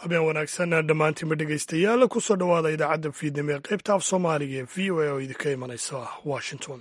habeen wanaagsan dhammaantiinba dhegaystayaal kusoo dhowaada idaacadda fiidnimo ee qaybta af soomaaliga ee v o a oo idinka imanaysa washington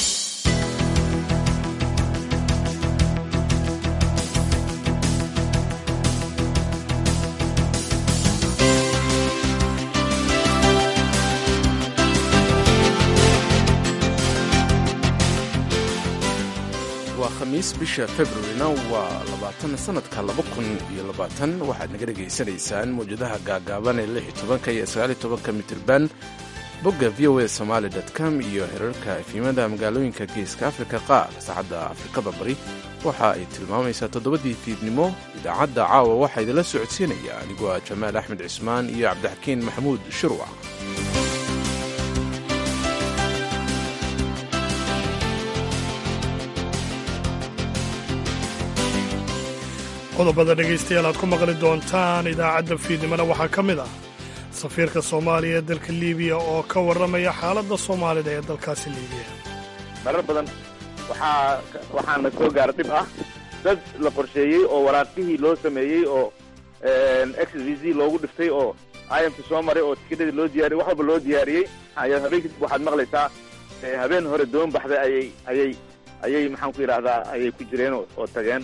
waa khamiis bisha februarina waa labaatan sanadka laba kun iyo labaatan waxaad naga dhegaysanaysaan mawjadaha gaagaaban ee lix iyo tobanka iyo sagaal iyo tobanka mitirban bogga v o a somaali com iyo herarka efimada magaalooyinka geeska afrika qaar saacadda afrikada bari waxa ay tilmaamaysaa toddobadii fiidnimo idaacadda caawa waxaa idinla socodsiinaya anigoo ah jamaal axmed cismaan iyo cabdixakiin maxamuud shirwac qodobada dhegaystayaal aad ku maqli doontaan idaacadda fiidnimona waxaa ka mid ah safiirka soomaaliya ee dalka liibiya oo ka warramaya xaaladda soomaalida ee dalkaasi liibiya marar badan waxaa waxaana soo gaara dhib ah dad la qorsheeyey oo waraaqihii loo sameeyey oo x v z loogu dhiftay oo imka soo maray oo tikidhadii loo diyaariyey wax walba loo diyaariyey habeenkii waxaad maqlaysaa habeen hore doon baxday ayay ayay ayay maxaan ku yidhaahdaa ayay ku jireen oo tageen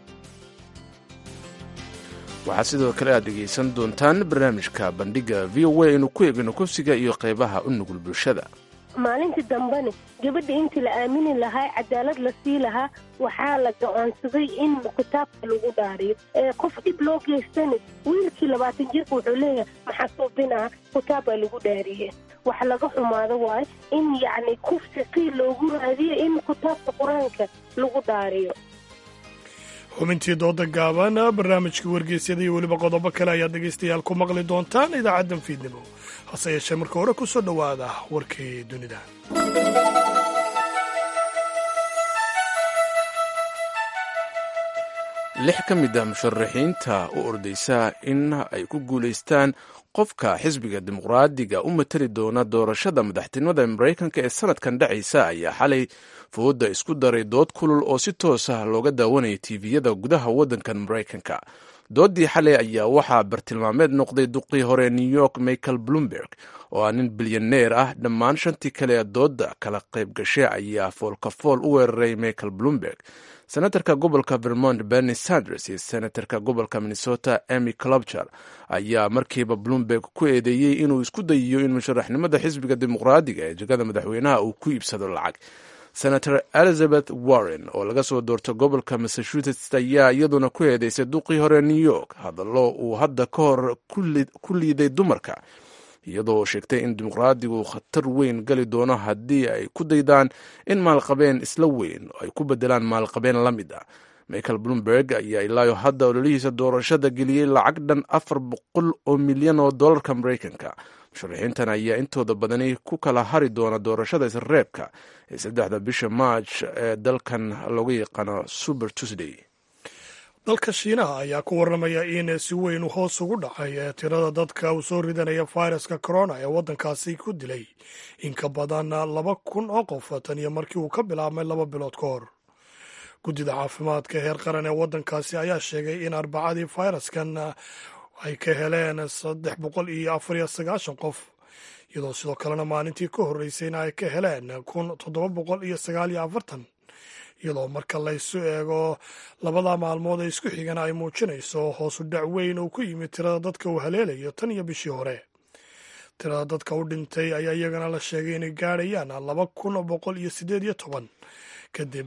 waxaa sidoo kale aad dhegaysan doontaan barnaamijka bandhigga v o a aynu ku eegno kufsiga iyo qaybaha u nugul bulshada maalintii dambena gabadha intii la aamini lahaa cadaalad la sii lahaa waxaa la go-aansaday in kitaabka lagu dhaariyo qof dhib loo geystana wiilkii labaatan jirka wuxuu leeyahay maxaa suubinaha kitaabbaa lagu dhaariye wax laga xumaado waayo in yacni kufsi qiil loogu raadiyo in kitaabka qur-aanka lagu dhaariyo xubintii dooda gaaban barnaamijkii wargeysyada iyo weliba qodobo kale ayaad dhegaystayaal ku maqli doontaan idaacaddan fiidnimo hase yeeshee marka hore ku soo dhowaada warkii dunida lix ka mid ah musharaxiinta u ordaysa in ay ku guulaystaan qofka xisbiga dimuqraadiga u matali doona doorashada madaxtinimada maraykanka ee sanadkan dhacaysa ayaa xalay fooda isku daray dood kulul oo si toos ah looga daawanaya tiiviyada gudaha waddankan maraykanka doodii xalay ayaa waxaa bartilmaameed noqday duqii hore new york michael bloomberg oo ah nin bilyaneer ah dhammaan shantii kale ee dooda kala qayb gashay ayaa foolkafool u weeraray michael bloomberg senatarka gobolka vermont bernie sanders iyo senatarka gobolka minnesota emy clobcher ayaa markiiba bloomberg ku eedeeyey inuu isku dayiyo in musharaxnimada xisbiga dimuqraadiga ee jegada madaxweynaha uu ku iibsado lacag senator elizabeth warren oo laga soo doorto gobolka massachusetts ayaa iyaduna ku eedeysay duqii hore new york hadallo uu hadda ka hor ku liiday dumarka iyadoo sheegtay in dimuqraadigu khatar weyn gali doono haddii ay ku daydaan in maalqabeen isla weyn ay ku bedelaan maalqabeen la mid ah michael bloomberg ayaa ilaayo hadda ololihiisa doorashada geliyey lacag dhan afar boqol oo milyan oo dollarka maraykanka musharaxiintan ayaa intooda badani ku kala hari doona doorashada isreebka ee saddexda bisha maaj ee dalkan looga yaqaano super tuesday dalka shiinaha ayaa ku warramaya in si weyn hoos ugu dhacay ee tirada dadka uu soo ridanaya fayraska corona ee waddankaasi ku dilay in ka badan laba kun oo qof tan iyo markii uu ka bilaabmay laba bilood ka hor guddida caafimaadka heer qaran ee waddankaasi ayaa sheegay in arbacadii fayraskan ay ka heleen saddex boqol iyo afar iyo sagaashan qof iyadoo sidoo kalena maalintii ka horreysayna ay ka heleen kun toddoba boqol iyo sagaal iyo afartan iyadoo marka laysu eego labada maalmood ee isku xigana ay muujinayso hoosu dhac weyn oo ku yimid tirada dadka uu haleelayo tan iyo bishii hore tirada dadka u dhintay ayaa iyagana la sheegay inay gaadhayaan laba kun boqol iyo siddeed iyo toban kadib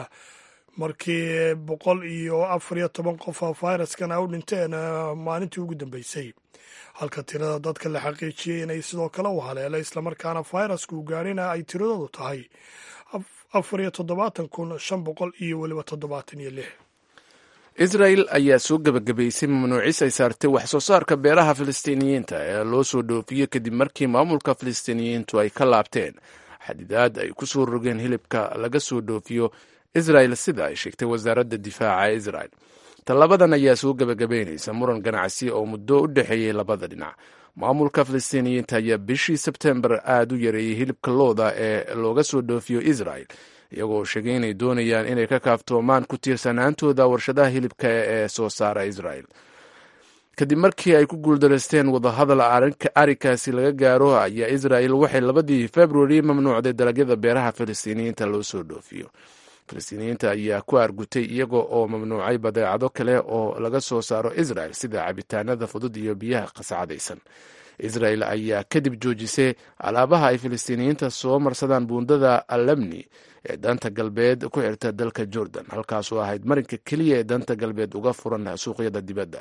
markii boqol iyo afar iyo toban qof fayraskan ay u dhinteen maalintii ugu dambeysay halka tirada dadka la xaqiijiyey inay sidoo kale u haleelay islamarkaana fayrasku gaadhina ay tiradoodu tahay afar iyo toddobaatan kun shan boqol iyo weliba toddobaatan iyo lix israel ayaa soo gebagabaysay mamnuucis ay saartay wax soo saarka beeraha filistiiniyiinta ee loo soo dhoofiyo kadib markii maamulka filistiiniyiintu ay ka laabteen xadidaad ay ku soo rogeen hilibka laga soo dhoofiyo israel sida ay sheegtay wasaaradda difaaca ee israel tallabadan ayaa soo gebagabaynaysa muran ganacsi oo muddo u dhexeeyey labada dhinac maamulka filistiiniyiinta ayaa bishii sebtembar aada u yareeyey hilibka looda ee looga soo dhoofiyo israel iyagoo sheegay inay doonayaan inay ka kaaftoomaan ku tiirsanaantooda warshadaha hilibka ee soo saara israel kadib markii ay ku guuldaraysteen wadahadal arrinkaasi laga gaaro ayaa israel waxay labadii februari mamnuucday dalagyada beeraha falastiiniyiinta loo soo dhoofiyo falastiiniyiinta ayaa ku argutay iyaga oo mamnuucay badeecado kale oo laga soo saaro israel sida cabitaanada fudud iyo biyaha qasacadaysan israel ayaa kadib joojisay alaabaha ay falastiiniyiinta soo marsadaan buundada alamni ee danta galbeed ku xirta dalka jordan halkaasoo ahayd marinka keliya ee danta galbeed uga furan suuqyada dibadda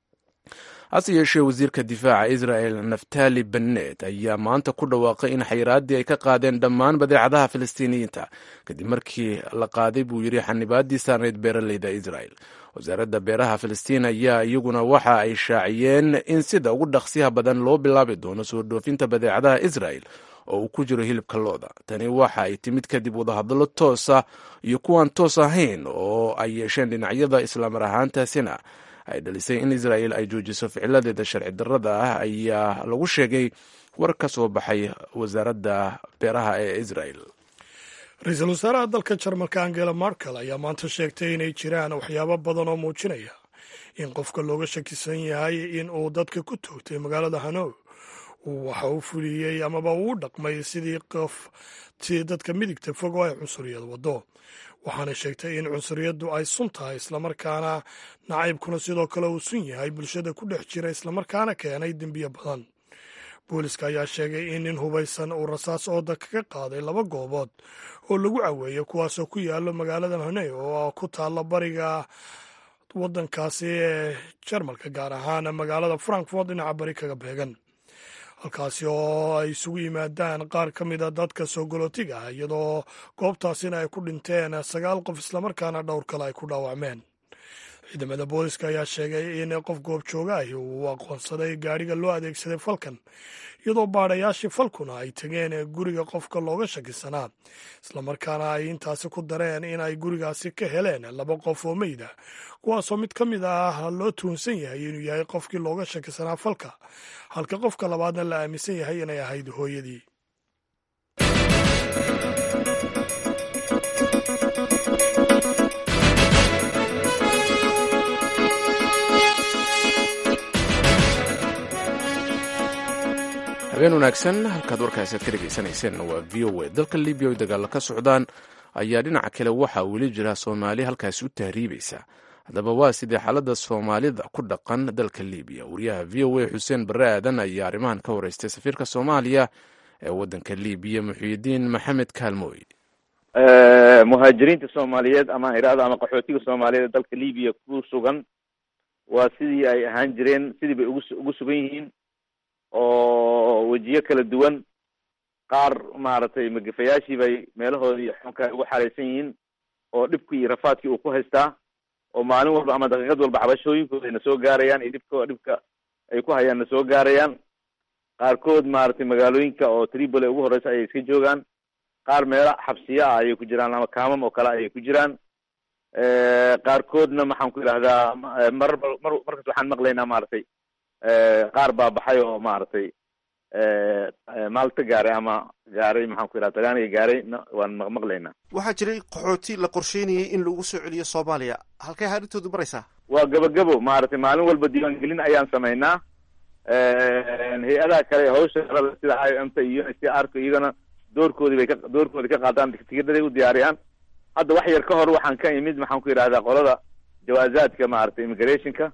hase yeeshee wasiirka difaaca israel naftali bennet ayaa maanta ku dhawaaqay in xayiraaddii ay ka qaadeen dhammaan badeecadaha falastiiniyiinta kadib markii la qaaday buu yidhi xanibaadii saarneyd beeraleyda israel wasaaradda beeraha falastiin ayaa iyaguna waxa ay shaaciyeen in sida ugu dhaqsiyaha badan loo bilaabi doono soo dhoofinta badeecadaha israel oo uu ku jiro hilibka looda tani waxa ay timid kadib wadahadallo toosa iyo kuwaan toos ahayn oo ay yeesheen dhinacyada islaamar ahaantaasina ay dhalisay in israel ay joojiso ficiladeeda sharci darrada ah ayaa lagu sheegay war ka soo baxay wasaaradda beeraha ee israel ra-iisul wasaaraha dalka jarmalka angela markel ayaa maanta sheegtay inay jiraan waxyaabo badan oo muujinaya in qofka looga shakisan yahay in uu dadka ku toogtay magaalada hanow waxa uu fuliyey amaba uu dhaqmay sidii qof si dadka midigta fog oo ay cunsuriyad waddo waxaana sheegtay in cunsuriyaddu ay sun tahay islamarkaana nacaybkuna sidoo kale uu sun yahay bulshada ku dhex jira islamarkaana keenay dembiyo badan booliska ayaa sheegay in nin hubaysan uu rasaas ooda kaga qaaday laba goobood oo lagu caweeyey kuwaasoo ku yaalo magaalada honey oo ku taalla bariga waddankaasi ee jarmalka gaar ahaan magaalada frankfort dhinaca bari kaga beegan halkaasi oo ay isugu yimaadaan qaar ka mida dadka soo galootiga ah iyadoo goobtaasina ay ku dhinteen sagaal qof islamarkaana dhowr kale ay ku dhaawacmeen ciidamada booliska ayaa sheegay in qof goobjooga ahi uu aqoonsaday gaadhiga loo adeegsaday falkan iyadoo baadhayaashii falkuna ay tegeen guriga qofka looga shakisanaa islamarkaana ay intaasi ku dareen in ay gurigaasi ka heleen laba qof oo meyda kuwaasoo mid ka mid ah loo tuhunsan yahay inuu yahay qofkii looga shakisanaa falka halka qofka labaadna la aaminsan yahay inay ahayd hooyadii habeen wanaagsan halkaad warkaasi aad ka dhegaysanayseen waa v o a dalka libiya oy dagaalo ka socdaan ayaa dhinaca kale waxaa weli jira soomaali halkaasi u tahriibaysa haddaba waa sidee xaaladda soomaalida ku dhaqan dalka libiya wariyaha v o a xuseen barre aadan ayaa arrimahan ka wareystay safiirka soomaaliya ee waddanka libiya muxiidiin maxamed kaalmooy muhaajiriinta soomaaliyeed ama iraada ama qaxootiga soomaaliyeed dalka libiya ku sugan waa sidii ay ahaan jireen sidii bay ugu ugu sugan yihiin oo wejiyo kala duwan qaar maaragtay magafayaashii bay meelahoodii xunka ugu xaraysan yihiin oo dhibkii iyo rafaadkii uu ku haystaa oo maalin walba ama daqiiqad walba xabashooyinkooda na soo gaarayaan iyo dhibko dhibka ay ku hayaan na soo gaarayaan qaarkood maaragtay magaalooyinka oo tripoli ugu horeysa ayay iska joogaan qaar meelo xabsiya ah ayay ku jiraan ama kaamam oo kale ayay ku jiraan qaarkoodna maxaan ku idhahdaa mar mar markas waxaan maqlaynaa maaragtay qaar baa baxay oo maaragtay maalta gaaray ama gaaray maxaan ku idhaha talyaaniga gaaray waan maqlaynaa waxaa jiray qaxooti la qorsheynayay in lagu soo celiyo soomaaliya halkay arrintoodu maraysaa waa gabagabo maaragtay maalin walba diiwaangelin ayaan samaynaa hay-adaha kale hawsha sida i o m ta iyo n c r ka iyagana doorkoodii bay ka doorkoodii ka qaadaan tigidhaday u diyaariyaan hadda wax yar ka hor waxaan ka imid maxaan ku yidhahdaa qolada jawaazaadka maaragtay immigrationka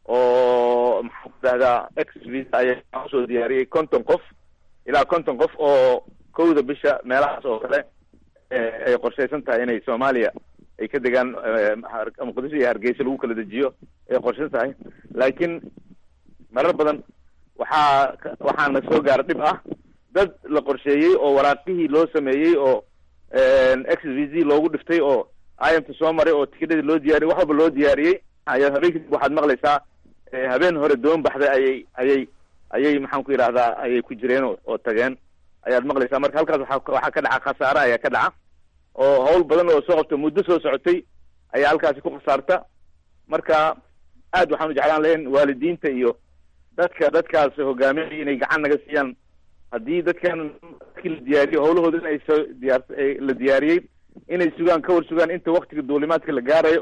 oo maxaan ku idhahdaa ex visa ayaa usoo diyaariyey konton qof ilaa konton qof oo kowda bisha meelahaas oo kale ay qorshaysan tahay inay soomaaliya ay ka degaan muqdisho iyo hargeysa lagu kala dejiyo ay qorshaysan tahay laakiin marar badan waxaa waxaana soo gaara dhib ah dad la qorsheeyey oo waraaqihii loo sameeyey oo x v z loogu dhiftay oo imta soo maray oo tikidhadii loo diyaariyey wax walba loo diyaariyey ayaa habeen kadib waxaad maqlaysaa habeen hore doon baxday ayay ayay ayay maxaan ku yidhahdaa ayay ku jireen oo tageen ayaad maqlaysaa marka halkaas waa waxaa ka dhaca khasaare ayaa ka dhaca oo hawl badan oo soo qabta muddo soo socotay ayaa halkaasi ku khasaarta marka aad waxaan u jeclaan lahayn waalidiinta iyo dadka dadkaas hogaaminaya inay gacan naga siiyaan haddii dadkan dadkii la diyaariyo hawlahooda in ay soo diyaar la diyaariyey inay sugaan ka war sugaan inta waktiga duulimaadka la gaarayo oo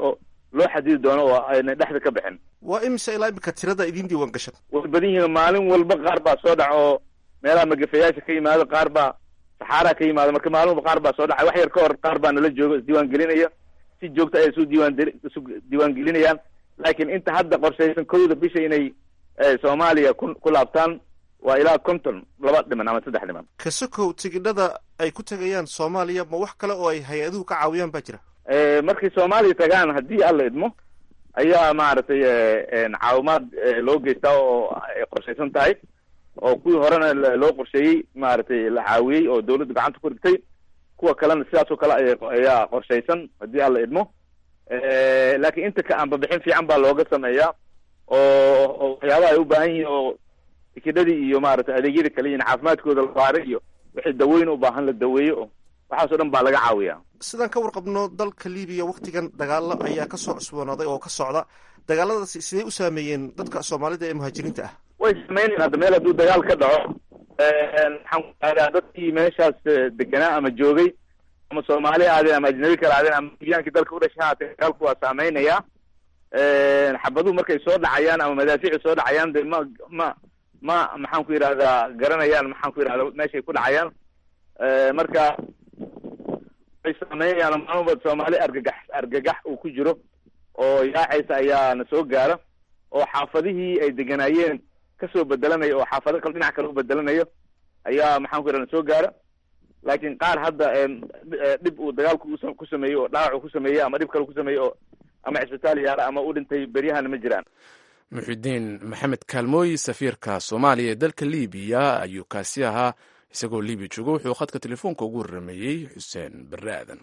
loo xadidi doono oo ayna dhexda ka bixin waa imise ilaa imika tirada idiin diiwaan gashan way badan yihiin maalin walba qaar baa soo dhaca oo meelaha magafayaasha ka yimaado qaar baa saxaaraha ka yimaado marka maalin walba qaar baa soo dhacay wax yar ka hor qaar baa nala joogo isdiiwaan gelinaya si joogta ay isu diiwaan isu diiwaan gelinayaan laakiin inta hadda qorshaysan kowda bisha inay soomaaliya ku ku laabtaan waa ilaa konton laba dhiman ama saddex dhiman kasokow tigidhada ay ku tegayaan soomaaliya ma wax kale oo ay hay-aduhu ka caawiyaan baa jira markay soomaaliya tagaan haddii alla idmo ayaa maaragtay caawimaad loo geystaa oo ay qorshaysan tahay oo kuwii horena loo qorsheeyey maaragtay la caawiyey oo dawladdu gacanta ku rigtay kuwa kalena sidaas oo kale ay ayaa qorshaysan haddii alla idmo laakiin inta ka aanbabixin fiican baa looga sameeyaa oo oo waxyaabaha ay u baahan yihiin oo tikidhadii iyo maaragtay adeegyada kale yihin caafimaadkooda la baaro iyo wixii daweyn u baahan la daweeyo oo waxaas o dhan baa laga caawiyaa sidaan ka warqabno dalka libiya waktigan dagaalo ayaa kasoo cusboonaaday oo ka socda dagaaladaasi sidee u saameeyeen dadka soomaalida ee muhaajiriinta ah way saameynayan hadda meel hadduu dagaal ka dhaco maxaan ku aadaa dadkii meeshaas deganaa ama joogay ama soomaali aadeen ama ajnabi kala aadeen ama libiyaankii dalka u dhashay haatee dagaalku waa saameynaya xabaduhu markay soo dhacayaan ama madaafiicu soo dhacayaan de ma ma ma maxaan ku yidhahdaa garanayaan maxaan ku yidhahda meeshay ku dhacayaan marka way saameynayaan maalmaba soomaali argagax argagax uu ku jiro oo yaacaysa ayaa na soo gaara oo xaafadihii ay deganaayeen kasoo bedelanayo oo xaafado kale dhinac kale u bedelanayo ayaa maxaan ku yidhahda na soo gaara laakiin qaar hadda dhib uu dagaalku ku sameeyey oo dhaawac ku sameeyey ama dhib kale ku sameeyey oo ama cisbitaal yaala ama u dhintay beryahana ma jiraan muxidiin maxamed kaalmooyi safiirka soomaaliya ee dalka libiya ayuu kaasi ahaa isagoo libiya joogo wuxuu khadka telefoonka ugu warrameeyey xuseen barre aadan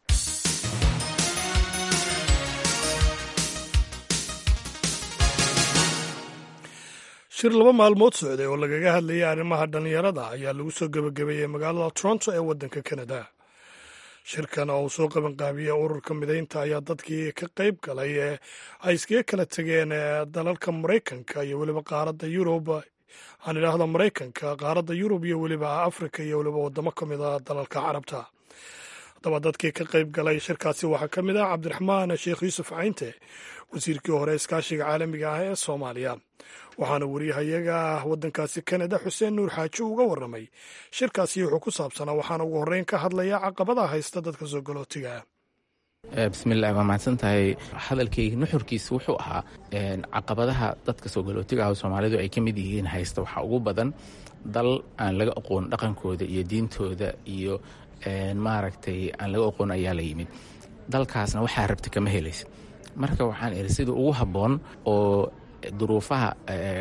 shir laba maalmood socday oo lagaga hadlayay arrimaha dhallinyarada ayaa lagu soo gebagabeeyey magaalada toronto ee waddanka kanada shirkan oo uu soo qabanqaabiyey ururka midaynta ayaa dadkii ka qayb galay ee ay iskaga kala tegeen dalalka maraykanka iyo weliba qaaradda yurub aan idhaahdo maraykanka qaaradda yurub iyo weliba afrika iyo weliba waddamo ka mid a dalalka carabta haddaba dadkii ka qayb galay shirkaasi waxaa ka mid ah cabdiraxmaan sheekh yuusuf caynte wasiirkii hore iskaashiga caalamiga ah ee soomaaliya waxaana wariyahayaga ah waddankaasi kanada xuseen nuur xaaji uga warramay shirkaasi wuxuu ku saabsanaa waxaana ugu horreyn ka hadlaya caqabadaha haysta dadka soo galootiga bismillahi waa mahadsan tahay hadalkayga nuxurkiisa wuxuu ahaa caqabadaha dadka soo galootiga ah oo soomaalidu ay ka mid yihiin haysta waxaa ugu badan dal aan laga aqoon dhaqankooda iyo diintooda iyo maaragtay aan laga aqoon ayaa la yimid dalkaasna waxaa rabta kama helaysa marka waxaan iri sida ugu habboon oo duruufaha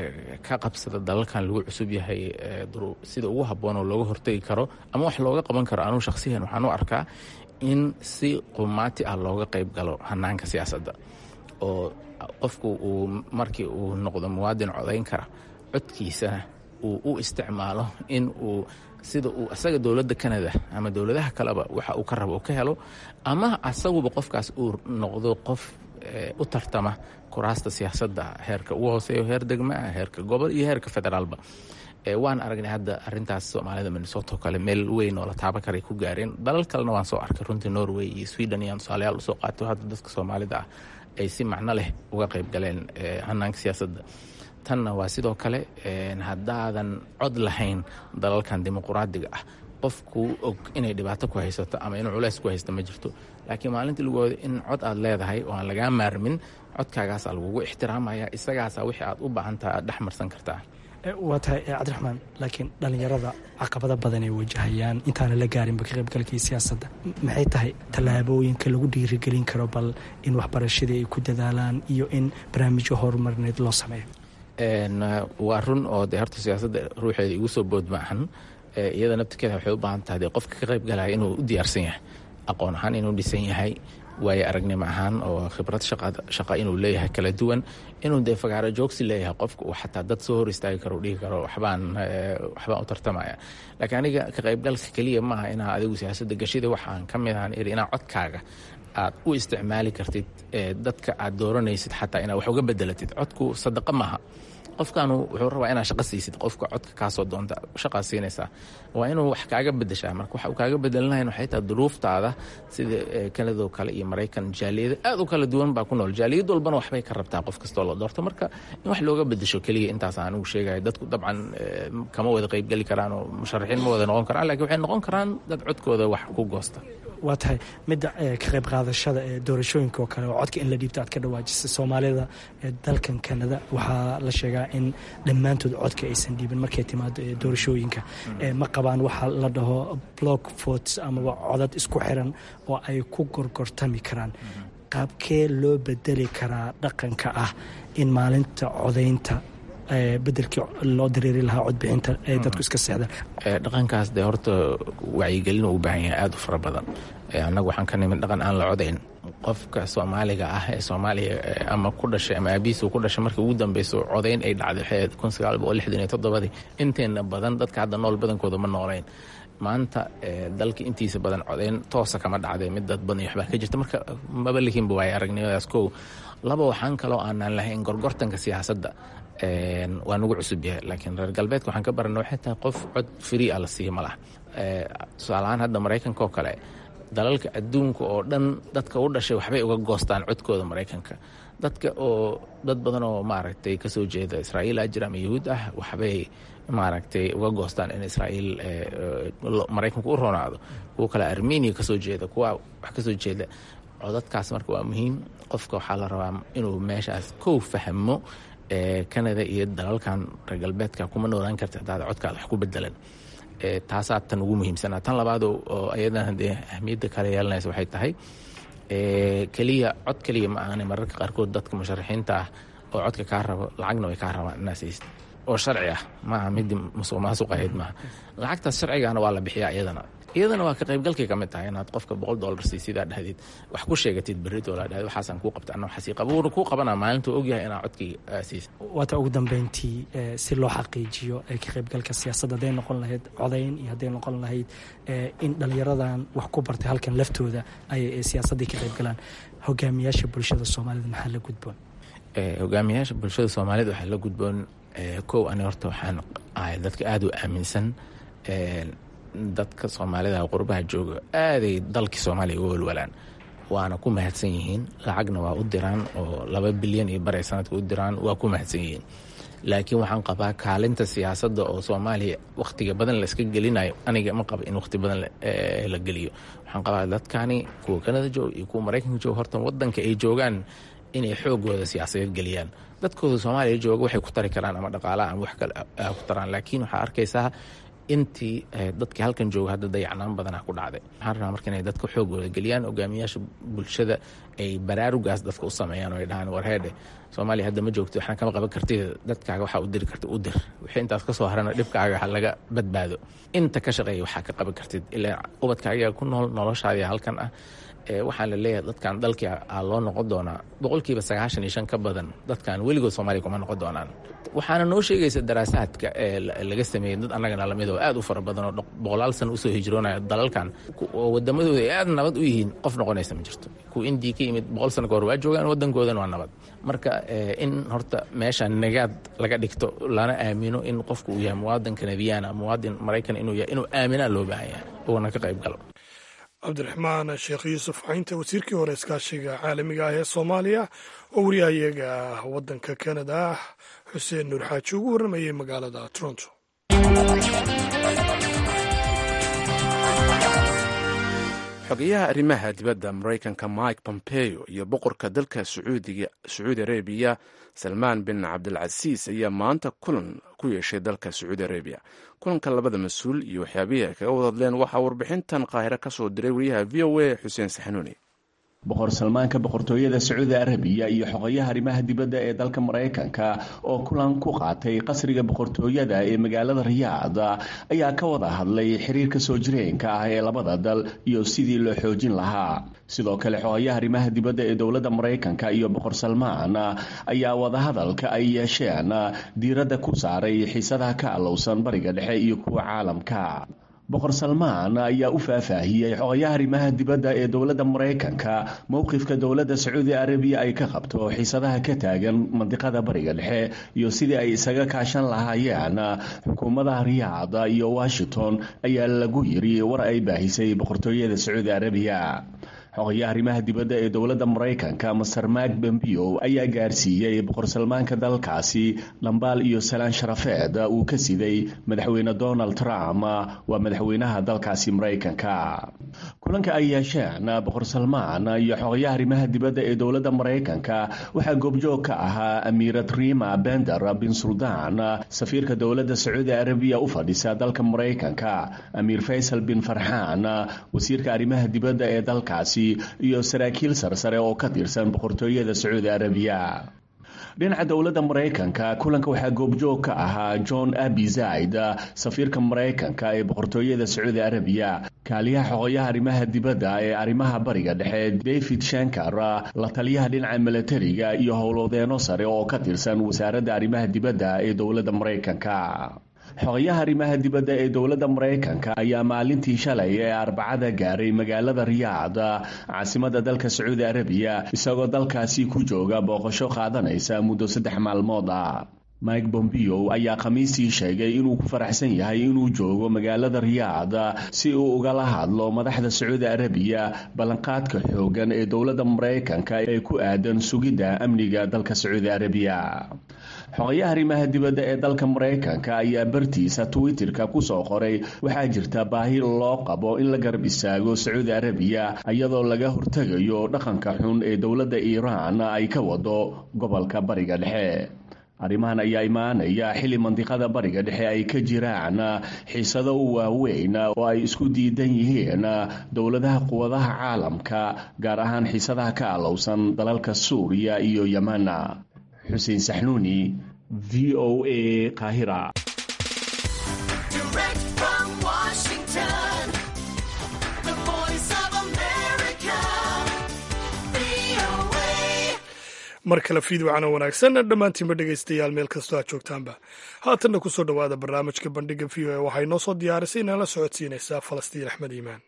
ka qabsada dalalkan lagu cusub yahay sida ugu habboon oo looga hortegi karo ama wax looga qaban karo anugu shakhsiyan waxaan u arkaa in si qumaati ah looga qayb galo hanaanka siyaasadda oo qofku uu markii uu noqdo muwaadin codayn kara codkiisana uu u isticmaalo in uu sida uu asaga dowladda kanada ama dowladaha kaleba waxa uu ka rabo uu ka helo ama asaguba qofkaas uu noqdo qof u tartama kuraasta siyaasadda heerka ugu hooseeyo heer degmaa heerka gobol iyo heerka federaalba waan aragnay hadda arintaas soomaalida minnesoto kale meel weyn oo la taaban karay ku gaareen dalal kalena waan soo arkay runtii norway iyo sweden iyaan tusaalayaal usoo qaato hadda dadka soomaalida ah ay si macno leh uga qayb galeen hanaanka siyaasadda tanna waa sidoo kale haddaadan cod lahayn dalalkan dimuquraadiga ah qofkuu og inay dhibaato ku haysato ama inuu culeys ku haysto ma jirto laakiin maalintii lagu wado in cod aad leedahay oo aan lagaa maarmin codkaagaasaa lagugu ixtiraamaya isagaasaa wixii aad u baahantaha aad dhex marsan kartaa waa tahay cabdiraxmaan laakiin dhallinyarada caqabado badan ay wajahayaan intaana la gaarinba ka qaybgalkii siyaasadda maxay tahay tallaabooyinka lagu dhiirigelin karo bal in waxbarashadii ay ku dadaalaan iyo in barnaamijyo horumarineed loo sameeyo waa run oo de horta siyaasadda ruuxeeda igu soo bood maahan iyada naftirkeeda waxay u baahan tahay de qofka ka qayb galaya inuu u diyaarsan yahay aqoon ahaan inuu dhisan yahay waayo aragnimo ahaan oo khibrad shaqa inuu leeyahay kala duwan inuu dee fagaaro joogsi leeyahay qofka uu xataa dad soo hor istaagi karo dhihi karo waxbaan waxbaan u tartamaya laakiin aniga ka qaybgalka keliya maaha inaa adigu siyaasadda gashida waxaan ka mid ahan iri inaa codkaaga aad u isticmaali kartid dadka aad dooranaysid xataa inaad wax uga bedelatid codku sadaqa maaha qofkaanu wuxuu rabaa inaad shaqo siisid qofka codka kaasoo doonta shaqaa siinaysaa waa inuu wax kaaga bedeshaa marka waxa uu kaaga bedelinahayn waxay tahay duruuftaada sida kanadoo kale iyo maraykan jaaliyada aad u kala duwan baa ku nool jaaliyad walbana waxbay ka rabtaa qof kastoo la doorto marka in wax looga bedesho keliya intaas anigu sheegaya dadku dabcan kama wada qaybgeli karaan oo musharaxiin ma wada noqon karaan lakiin waxay noqon karaan dad codkooda wax ku goosta waa tahay midda ka qayb qaadashada ee doorashooyinka oo kale oo codka in la dhiibto aad ka dhawaajisay soomaalida ee dalkan kanada waxaa la sheegaa in dhammaantood codka aysan dhiibin markay timaado doorashooyinka ma qabaan waxa la dhaho block votes amaba codad isku xiran oo ay ku gorgortami karaan qaabkee loo bedeli karaa dhaqanka ah in maalinta codaynta bedelkii loo dareeri lahaa codbixinta ee dadku iska seexdaan dhaqankaas dee horta wacyigelin u baahan yahay aada u fara badan annagu waxaan ka nimid dhaqan aan la codayn qofka soomaaliga ah ee soomaaliya ama ku dhashay ama aabihiis uu ku dhashay markii ugu dambeyso codayn ay dhacday waxay kun sagaal boqol lixdan iyo toddobadii inteena badan dadka hadda nool badankooda ma noolayn maanta dalka intiisa badan codayn toosa kama dhacday mid dad badan iyo waxbaa ka jirta marka maba lihinba waaya aragnimadaas kow laba waxaan kaloo aanaan lahayn gorgortanka siyaasadda waa nagu cusub yahay laakiin reer galbeedka waxaan ka barana waxay tahay qof cod free a la siiya ma laha tusaalahaan hadda maraykanka oo kale dalalka adduunka oo dhan dadka u dhashay waxbay uga goostaan codkooda maraykanka dadka oo dad badan oo maaragtay kasoo jeeda israa'iil ajir ama yahuud ah waxbay maaragtay uga goostaan in israa'iil maraykanku u ronaado kuwa kale armenia kasoo jeeda kuwa wax kasoo jeeda codadkaas marka waa muhiim qofka waxaa la rabaa inuu meeshaas kow fahmo canada iyo dalalkan reer galbeedka kuma noolaan karta hadaad codkaada wax ku bedelan taasaa tan ugu muhiimsanaa tan labaad oo ayadana dee ahmiyadda kale yeelanaysa waxay tahay keliya cod keliya ma ahane mararka qaarkood dadka musharaxiinta ah oo codka kaa rabo lacagna way kaa rabaan inaad siisid oo sharci ah maaha midii musuq maasuq ahayd maaha lacagtaas sharcigaana waa la bixiyaa iyadana iyadana waa ka qaybgalkay ka mid tahay inaad qofka boqol dollar siisidaa dhahdid wax ku sheegatid berrito laa dhahd waxaasaan kuu qabta anna waxaasii qaba wuuna kuu qabanaa maalintuu ogyahay inaad codkii siisid waata ugu dambeyntii si loo xaqiijiyo ka qaybgalka siyaasadda hadday noqon lahayd codayn iyo hadday noqon lahayd in dhallinyaradan wax ku bartay halkan laftooda ay siyaasaddii ka qaybgalaan hogaamiyaasha bulshada soomaalida maxaa la gudboon hogaamiyaasha bulshada soomaalida waxaa la gudboon kow ani horta waxaan ahay dadka aada u aaminsan dadka soomaalida qurbaha jooga aaday dalkii soomaaliya uga walwalaan waana ku mahadsan yihiin lacagna waa u diraan oo laba bilyan iyo baray sanadka u diraan waa ku mahadsan yihiin laakiin waxaan qabaa kaalinta siyaasadda oo soomaaliya wakhtiga badan layska gelinayo aniga ma qaba in wakhti badan la geliyo waxaan qabaa dadkani kuwa kanada jooga iyo kuwa maraykanka jooga horta wadanka ay joogaan inay xoogooda siyaasadeed geliyaan dadkooda soomaaliya jooga waxay ku tari karaan ama dhaqaalaha ama wax kale ku taraan laakiin waxaa arkaysaa intii dadkii halkan jooga hadda dayacnaan badanaa ku dhacday waxaan rabaa marka inay dadka xoogooda geliyaan hogaamiyaasha bulshada ay baraarugaas dadka u sameeyaan oo ay dhahaan warheedhe soomaaliya hadda ma joogto waxna kama qaban kartid dadkaaga waxaa u diri karta u dir wixii intaas ka soo harana dhibkaaga ha laga badbaado inta ka shaqeeya waxaa ka qaban kartid ilaa ubadkaaga ku nool noloshaadii halkan ah waxaa la leeyahay dadkan dalkii a loo noqon doonaa boqolkiiba sagaashan iyo shan ka badan dadkan weligood soomaaliya kuma noqon doonaan waxaana noo sheegaysa daraasaadka ee laga sameeyey dad annagana lamid oo aad u fara badan oo boqolaal sana usoo hijroonaya dalalkan oo wadamadooda ay aad nabad u yihiin qof noqonaysa ma jirto kuwa indiya ka yimid boqol sano ka hor waa joogaan waddankoodana waa nabad marka in horta meesha nagaad laga dhigto lana aamino in qofku uu yahay muwaadin kanadiyaana muwaadin maraykan inuu yahay inuu aaminaa loo baahan yahay uuna ka qayb galo cabdiraxmaan sheekh yuusuf caynta wasiirkii hore iskaashiga caalamiga ah ee soomaaliya oo wariyahayaga waddanka kanada xuseen nuur xaaji ugu warramayay magaalada toronto xogeyaha arrimaha dibadda maraykanka mike pompeo iyo boqorka dalka sacuudi arabiya salmaan bin cabdilcasiis ayaa maanta kulan ku yeeshay dalka sacuudi arabiya kulanka labada mas-uul iyo waxyaabihii ay kaga wadadleen waxaa warbixintan qaahiro ka soo diray wariyaha v o a xuseen saxanuuni boqor salmaanka boqortooyada sacuudi arabiya iyo xogayaha arrimaha dibadda ee dalka maraykanka oo kulan ku qaatay qasriga boqortooyada ee magaalada riyaad ayaa ka wada hadlay xiriirka soo jireenka ah ee labada dal iyo sidii loo xoojin lahaa sidoo kale xogayaha arrimaha dibadda ee dowladda maraykanka iyo boqor salmaan ayaa wadahadalka ay yeesheen diiradda ku saaray xiisadaha ka allowsan bariga dhexe iyo kuwa caalamka boqor salmaan ayaa u faahfaahiyey xogayaha arrimaha dibadda ee dowladda maraykanka mowqifka dowladda sacuudi arabiya ay ka qabto xiisadaha ka taagan mandiqada bariga dhexe iyo sidii ay isaga kaashan lahaayeen xukuumadaha riyaad iyo washington ayaa lagu yiri war ay baahisay boqortooyada sacuudi arabiya xogayaha arrimaha dibadda ee dowladda maraykanka master mak bombeo ayaa gaarsiiyey boqor salmaanka dalkaasi lambaal iyo salaan sharafeed uu ka siday madaxweyne donald trump waa madaxweynaha dalkaasi maraykanka kulanka ay yeesheen boqor salmaan iyo xogayaha arrimaha dibadda ee dowladda maraykanka waxaa goobjoog ka ahaa amiirad rima bender bin suldaan safiirka dowladda sacuudi arabiya u fadhisa dalka maraykanka amiir faysal bin farxaan wasiirka arrimaha dibadda ee dalkaasi iyo saraakiil sarsare oo ka tirsan boqortooyada sacuudi arabiya dhinaca dowladda maraykanka kulanka waxaa goobjoog ka ahaa john abizaid safiirka maraykanka ee boqortooyada sacuudi arabiya kaaliyaha xoqoyaha arrimaha dibadda ee arrimaha bariga dhexe david shankar la taliyaha dhinaca milatariga iyo howlwadeeno sare oo ka tirsan wasaaradda arrimaha dibadda ee dowladda maraykanka xogayaha arrimaha dibadda ee dowladda maraykanka ayaa maalintii shalay ee arbacada gaaray magaalada riyaad caasimada dalka sacuudi arabiya isagoo dalkaasi ku jooga booqasho qaadanaysa muddo saddex maalmood ah mike bombeo ayaa khamiistii sheegay inuu ku faraxsan yahay inuu joogo magaalada riyaad si uu ugala hadlo madaxda sacuudi arabiya ballanqaadka xoogan ee dowladda maraykanka ee ku aadan sugidda amniga dalka sacuudi arabiya xogayaha arrimaha dibadda ee dalka maraykanka ayaa bartiisa twitterka kusoo qoray waxaa jirta baahi loo qabo in la garab istaago sacuudi arabiya iyadoo laga hortegayo dhaqanka xun ee dowladda iiraan ay ka wado gobolka bariga dhexe arrimahan ayaa imaanaya xilli mandiqada bariga dhexe ay ka jiraan xiisado waaweyn oo ay isku diidan yihiin dowladaha quwadaha caalamka gaar ahaan xiisadaha ka alowsan dalalka suuriya iyo yeman xuseen saxnuuni v o a qaahira mar kale fiidwacana wanaagsan dhammaantiinba dhegaystayaal meel kastoo aad joogtaanba haatanna ku soo dhowaada barnaamijka bandhiga v o a waxay noo soo diyaarisay inala socodsiinaysaa falastiin axmed iimaan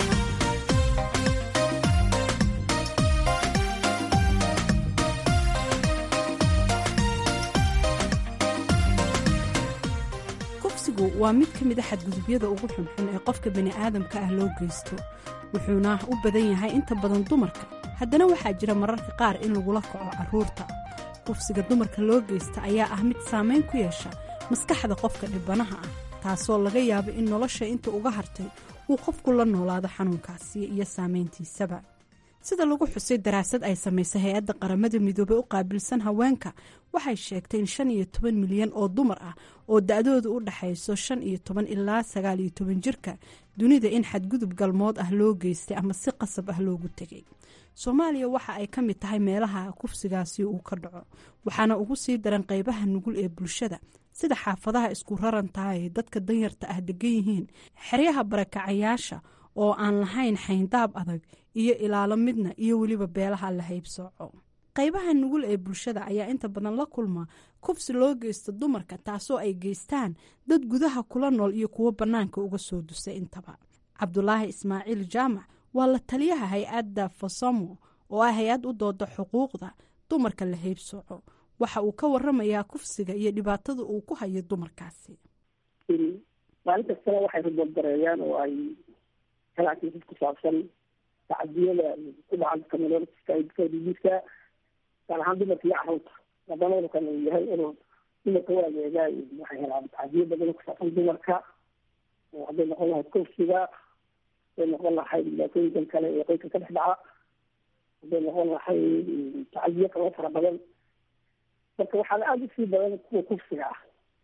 kufsigu waa mid ka mid a xadgudubyada ugu xunxun ee qofka bani'aadamka ah loo geysto wuxuuna u badan yahay inta badan dumarka haddana waxaa jira mararka qaar in lagula kaco carruurta kufsiga dumarka loo geysta ayaa ah mid saamayn ku yeesha maskaxda qofka dhibanaha ah taasoo laga yaabo in nolosha inta uga hartay uu qofku la noolaado xanuunkaasi iyo saamayntiisaba sida lagu xusay daraasad ay samaysay hay-adda qaramada midoobey u qaabilsan haweenka waxay sheegtay in shan iyo toban milyan oo dumar ah oo da-dooda u dhaxayso shan iyo toban ilaa sagaal iyo toban jirka dunida in xadgudub galmood ah loo geystay ama si qasab ah loogu tegay soomaaliya waxa ay ka mid tahay meelaha kufsigaasi uu ka dhaco waxaana ugu sii daran qeybaha nugul ee bulshada sida xaafadaha isku rarantaha ee dadka danyarta ah degan yihiin xeryaha barakacayaasha oo aan lahayn xayndaab adag iyo ilaalo midna iyo weliba beelaha la haybsooco qaybaha nugul ee bulshada ayaa inta badan la kulma kufsi loo geysta dumarka taasoo ay geystaan dad gudaha kula nool iyo kuwo bannaanka uga soo dusay intaba cabdulaahi ismaaciil jaamac waa la taliyaha hay-adda fasamo oo ah hay-ad u dooda xuquuqda dumarka la haybsooco waxa uu ka waramayaa kufsiga iyo dhibaatada uu ku hayo dumarkaasi maalin kastana waxay rubadgareeyaan oo ay halaakiisad ku saabsan tacadiyada ku dhacan kamilooiska gaar ahaan dumarka iyo carruurta haddana unukan uu yahay inuu dumarka u adeegaa waxay helaan tacadiyo badan ku saabsan dumarka oo hadday noqon lahayd kufsiga hadday noqon lahayd dhibaatooyinkan kale ee qoyska ka dhex dhaca hadday noqon lahayd tacadiyo kaloo fara badan marka waxaana aada usii badan kuwa kufsiga ah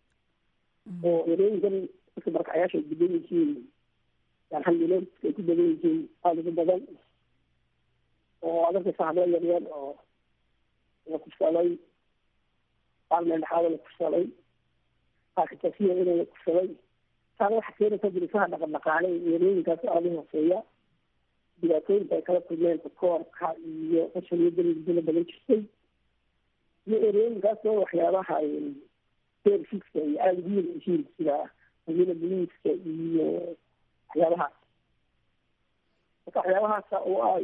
oo erooyinkan dadka barakacayaasha ay degan yihiin alhamdulilah ay ku badan yihiin aada ugu badan oo adarkaysa hablo yaryar oo la kufsaday qaar meeldhexaada la kufsaday qaarka tafiya ina la kufsaday taana waxaa keenaysa dirisaha dhaqan dhaqaale erooyinkaas aada u hooseeya dhibaatooyinka ay kala kulmeen koorka iyo qashaniyo daliidala badan jirtay iyo erooyinkaas oo waxyaabaha serviska iyo aada ugu yar yihiin sida magila boliiska iyo waxyaabahaas marka waxyaabahaasa oo ah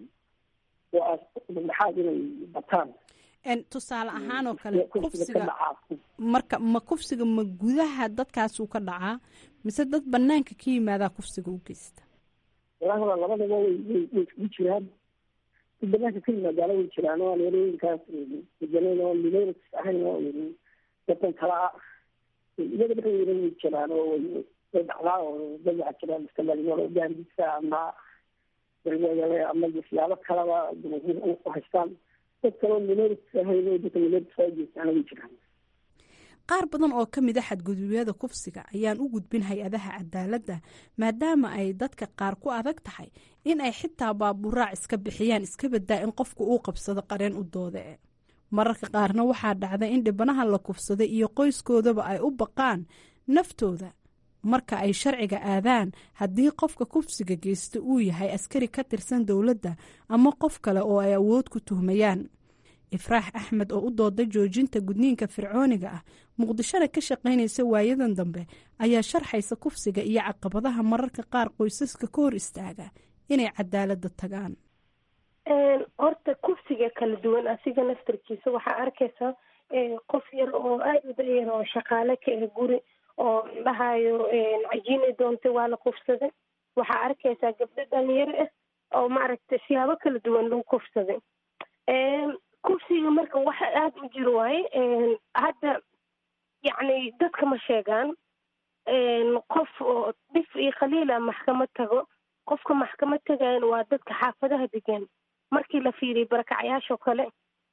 oo ah dhexaad inay bataan tusaale ahaan oo kale kufsiga marka ma kufsiga ma gudaha dadkaasuu ka dhacaa mise dad banaanka ka yimaadaa kufsiga u geysta walahi waa labadaba way way way iskugu jiraan dad banaanka ka yimaadaala way jiraan oo aan erooyinkaas degenayn oo minorities ahayn oo dadkan kala ah iyaga dhexdooda way jiraan oo way way dhacdaa oo dad waxaa jira iska dhalinyaro gaandisa ama ama siyaabo kalaba jumhuur u haystaan dad kaloo minorities ahayn oo dadka minorities soo jeestaana way jiraan qaar badan oo ka mid a xadgudubyada kufsiga ayaan u gudbin hay-adaha cadaaladda maadaama ay dadka qaar ku adag tahay in ay xitaa baaburaac iska bixiyaan iska badaa in qofku uu qabsado qareen u doode mararka qaarna waxaa dhacda in dhibanaha la kufsaday iyo qoyskoodaba ay u baqaan naftooda marka ay sharciga aadaan haddii qofka kufsiga geysta uu yahay askari ka tirsan dowladda ama qof kale oo ay awood ku tuhmayaan ifraax axmed oo u dooda joojinta gudniinka fircooniga ah muqdishona ka shaqaynaysa waayadan dambe ayaa sharxaysa kufsiga iyo caqabadaha mararka qaar qoysaska ka hor istaaga inay cadaaladda tagaan horta kufsiga kala duwan asiga naftarkiisa waxaa arkaysaa qof yar oo aada u dayar oo shaqaale ka ah guri oo dhahayo cajiinay doontay waa la kufsaday waxaa arkaysaa gabdho dhalinyaro ah oo maaragtay siyaabo kala duwan lagu kufsaday kufsiga marka waxa aada u jiro waaye hadda yacni dadka ma sheegaan qof oo dhif iyo khaliila maxkamad tago qofka maxkamad tagayan waa dadka xaafadaha degan markii la fiiriyo barakacyaashoo kale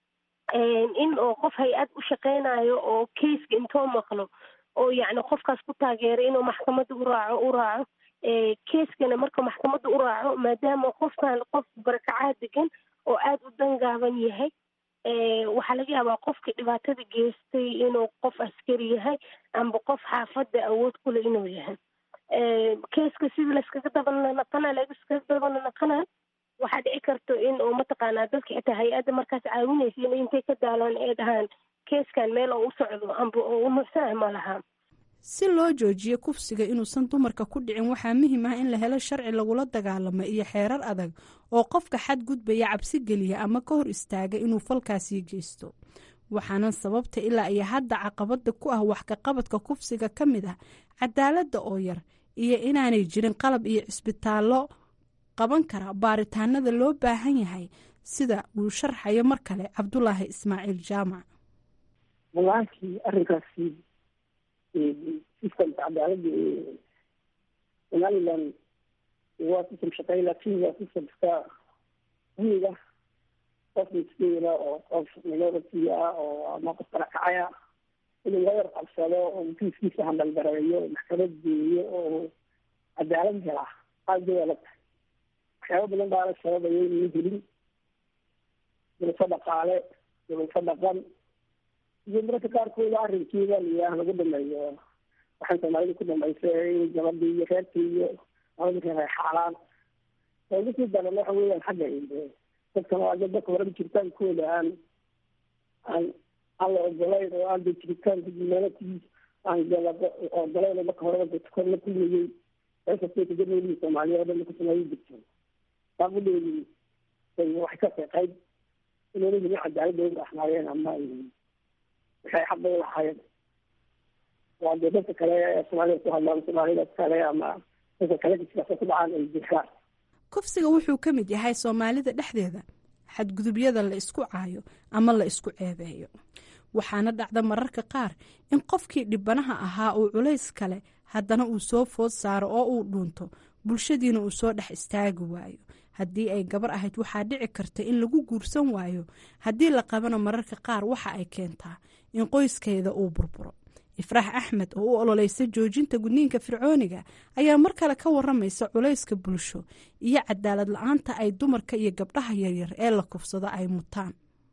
in oo qof hay-ad u shaqeynayo oo keiska intoo maqlo oo yacni qofkaas ku taageeray inuu maxkamadda u raaco u raaco keiskana marka maxkamadda u raaco maadaama qofkan qof barakacaha degan oo aada u dangaaban yahay waxaa laga yaabaa qofkii dhibaatada geystay inuu qof askari yahay amba qof xaafadda awood kule inuu yahay keeska sidii layskaga dabanaqana laiskaga dabanaqana waxaa dhici karto in uu mataqaanaa dadka xitaa hay-adda markaas caawinaysa in intay ka daalaan ay dhahaan keeskan meel oo u socdo amba oo u nuuxsanah ma laha si loo joojiyo kufsiga inuusan dumarka ku dhicin waxaa muhiim ah in la helo sharci lagula dagaalamo iyo xeerar adag oo qofka xadgudbaya cabsi geliya ama ka hor istaaga inuu falkaasii geysto waxaana sababta ilaa iyo hadda caqabada ku ah wax kaqabadka kufsiga ka mid ah cadaaladda oo yar iyo inaanay jirin qalab iyo cisbitaallo qaban kara baaritaanada loo baahan yahay sida uu sharxayo mar kale cabdulaahi ismaaciil jaamac walaakii arrinkaasi sistamka cadaaladda ee somaliland waa sistam shaqeey laakiin waa sistamka guuda qof miskiina oo qof minority ah oo ama qof barakacaya inuu laga yar qabsado oo kiiskiisa handalgareeyo maxkamad geeyo oo cadaalad helaa aada way adag tahay waxyaaba badan baana sababaya inuu helin dulfo dhaqaale dulfo dhaqan iyo mararka qaarkooda arrinkiida liyaah lagu dhameeyo waxay soomaalida ku dhamaysay in gabadhii iyo reerkii iyo labadii reer ay xaalaan ugasii daran waxa weeyaan xagga dadkan waa dad dadka horeba jiritaankooda aan aan aan la ogolayn oo aan de jiritaanka humanity aan ogolayn oo marka horeba dadka kor la kulmayey meesha kagadooyi soomaaliya oo dhan ka sameeyi jirto baaqudheedi waxay ka qeyqayd inayna helin cadaaladda u ahnaayeen ama waxay xaqa u lahaayeen waa dee dadka kale ee soomaalida ku hadlaan soomaalida kale ama dadka kale siyaasa ku dhacaan ay jirtaan kufsiga wuxuu ka mid yahay soomaalida dhexdeeda xadgudubyada la isku caayo ama la isku ceebeeyo waxaana dhacda mararka qaar in qofkii dhibanaha ahaa uu culays kale haddana uu soo food saaro oo uu dhuunto bulshadiina uu soo dhex istaagi waayo haddii ay gabar ahayd waxaa dhici karta in lagu guursan waayo haddii la qabana mararka qaar waxa ay keentaa in qoyskeeda uu burburo ifraax axmed oo u ololeysa joojinta gudniinka fircooniga ayaa mar kale ka waramaysa culayska bulsho iyo cadaalad la-aanta ay dumarka iyo gabdhaha yaryar ee la kufsado ay mutaan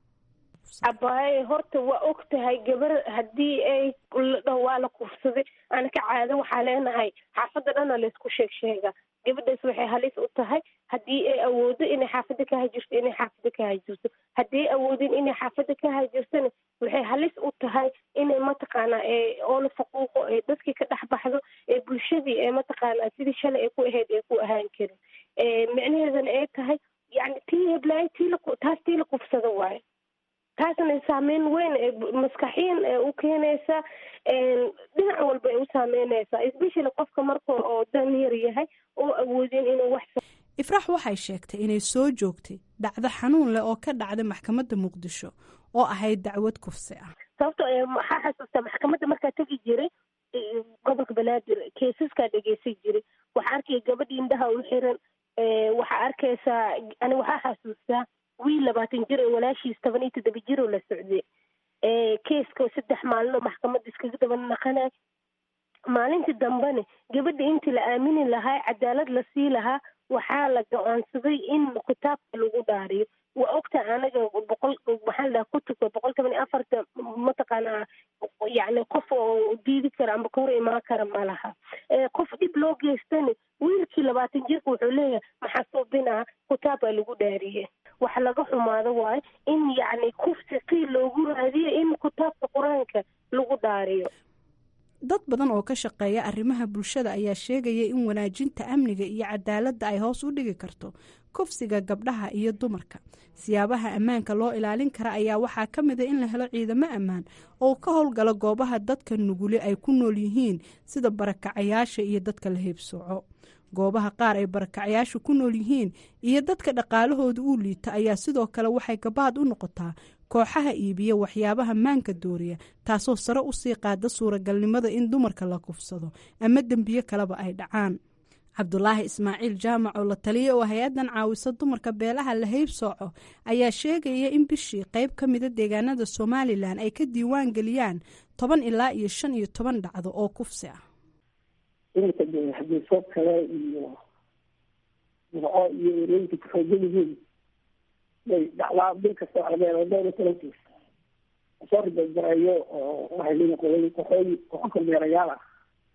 abaaye horta waa og tahay gabar haddii ay ladhaho waa la kufsaday anaka caado waxaa leenahay xaafadda dhana laysku sheeg sheega gabadhaas waxay halis u tahay haddii ay awoodo inay xaafadda ka hajirto inay xaafadda ka hajirto haddii ay awoodin inay xaafadda ka hajirtona waxay halis u tahay inay mataqaanaa oo la faquuqo ee dadkii ka dhex baxdo ee bulshadii ee mataqaanaa sidii shalay ay ku ahayd ay ku ahaan karin micnaheedana ay tahay yani tii heblaayo tii la taas tii la kufsado waayo taasna saameyn weyn ee maskaxiyan ee u keenaysa dhinac walba ay u saameynaysaa especially qofka marka oo dan yar yahay oo awoodin inuu wax ifraax waxay sheegtay inay soo joogtay dhacdo xanuun leh oo ka dhacday maxkamadda muqdisho oo ahayd dacwad kufsi ah sababto waxaa xasuustaa maxkamadda markaa tegi jiray gobolka banaadir keesaskaa dhegeysan jiray waxaa arkaya gabadhii indhaha u xiran waxaa arkaysaa ani waxaa xasuustaa wiil labaatan jir ee walaashiis toban iyo toddoba jir oo la socday keeska saddex maalin oo maxkamadda iskaga daba naqanay maalintii dambene gabadha intii la aamini lahaa cadaalad la sii lahaa waxaa la go-aansaday in kitaabka lagu dhaariyo waa ogta anaga boqol maxaa ladhaha kutubka boqol toban iyo afarta mataqaanaa yani qof oo diidi kara amba ka hor imaan kara ma laha qof dhib loo geystani wiilkii labaatan jirka wuxuu leeyahay maxaa suubinaa kitaab baa lagu dhaariye wax laga xumaado waayo in yacni kufsi qiil loogu raadiyo in kitaabka qur-aanka lagu dhaariyo dad badan oo ka shaqeeya arrimaha bulshada ayaa sheegaya in wanaajinta amniga iyo cadaaladda ay hoos u dhigi karto kufsiga gabdhaha iyo dumarka siyaabaha ammaanka loo ilaalin kara ayaa waxaa ka mid a in la helo ciidamo ammaan oo ka howlgala goobaha dadka nuguli ay ku nool yihiin sida barakacayaasha iyo dadka la heebsooco goobaha qaar ay barakacayaashu ku nool yihiin iyo dadka dhaqaalahooda uu liita ayaa sidoo kale waxay gabaad u noqotaa kooxaha iibiya waxyaabaha maanka dooriya taasoo sare usii qaada suuragalnimada in dumarka la kufsado ama dembiyo kaleba ay dhacaan cabdulaahi ismaaciil jaamac oo la taliya oo hay-addan caawisa dumarka beelaha la heybsooco ayaa sheegaya in bishii qayb ka mida deegaanada somalilan ay ka diiwaan geliyaan toban ilaa iyo shan iyo toban dhacdo oo kufsi ah iminka de xadiisoo kale iyo murco iyo erooyinka kuxoogan yihiin bay dhacdaa bil kasta calameed dhowr iyo tobankiis soo ribajareeyo oo waxay leeyihin qolooyin kooxooyi kooxo kormeerayaal ah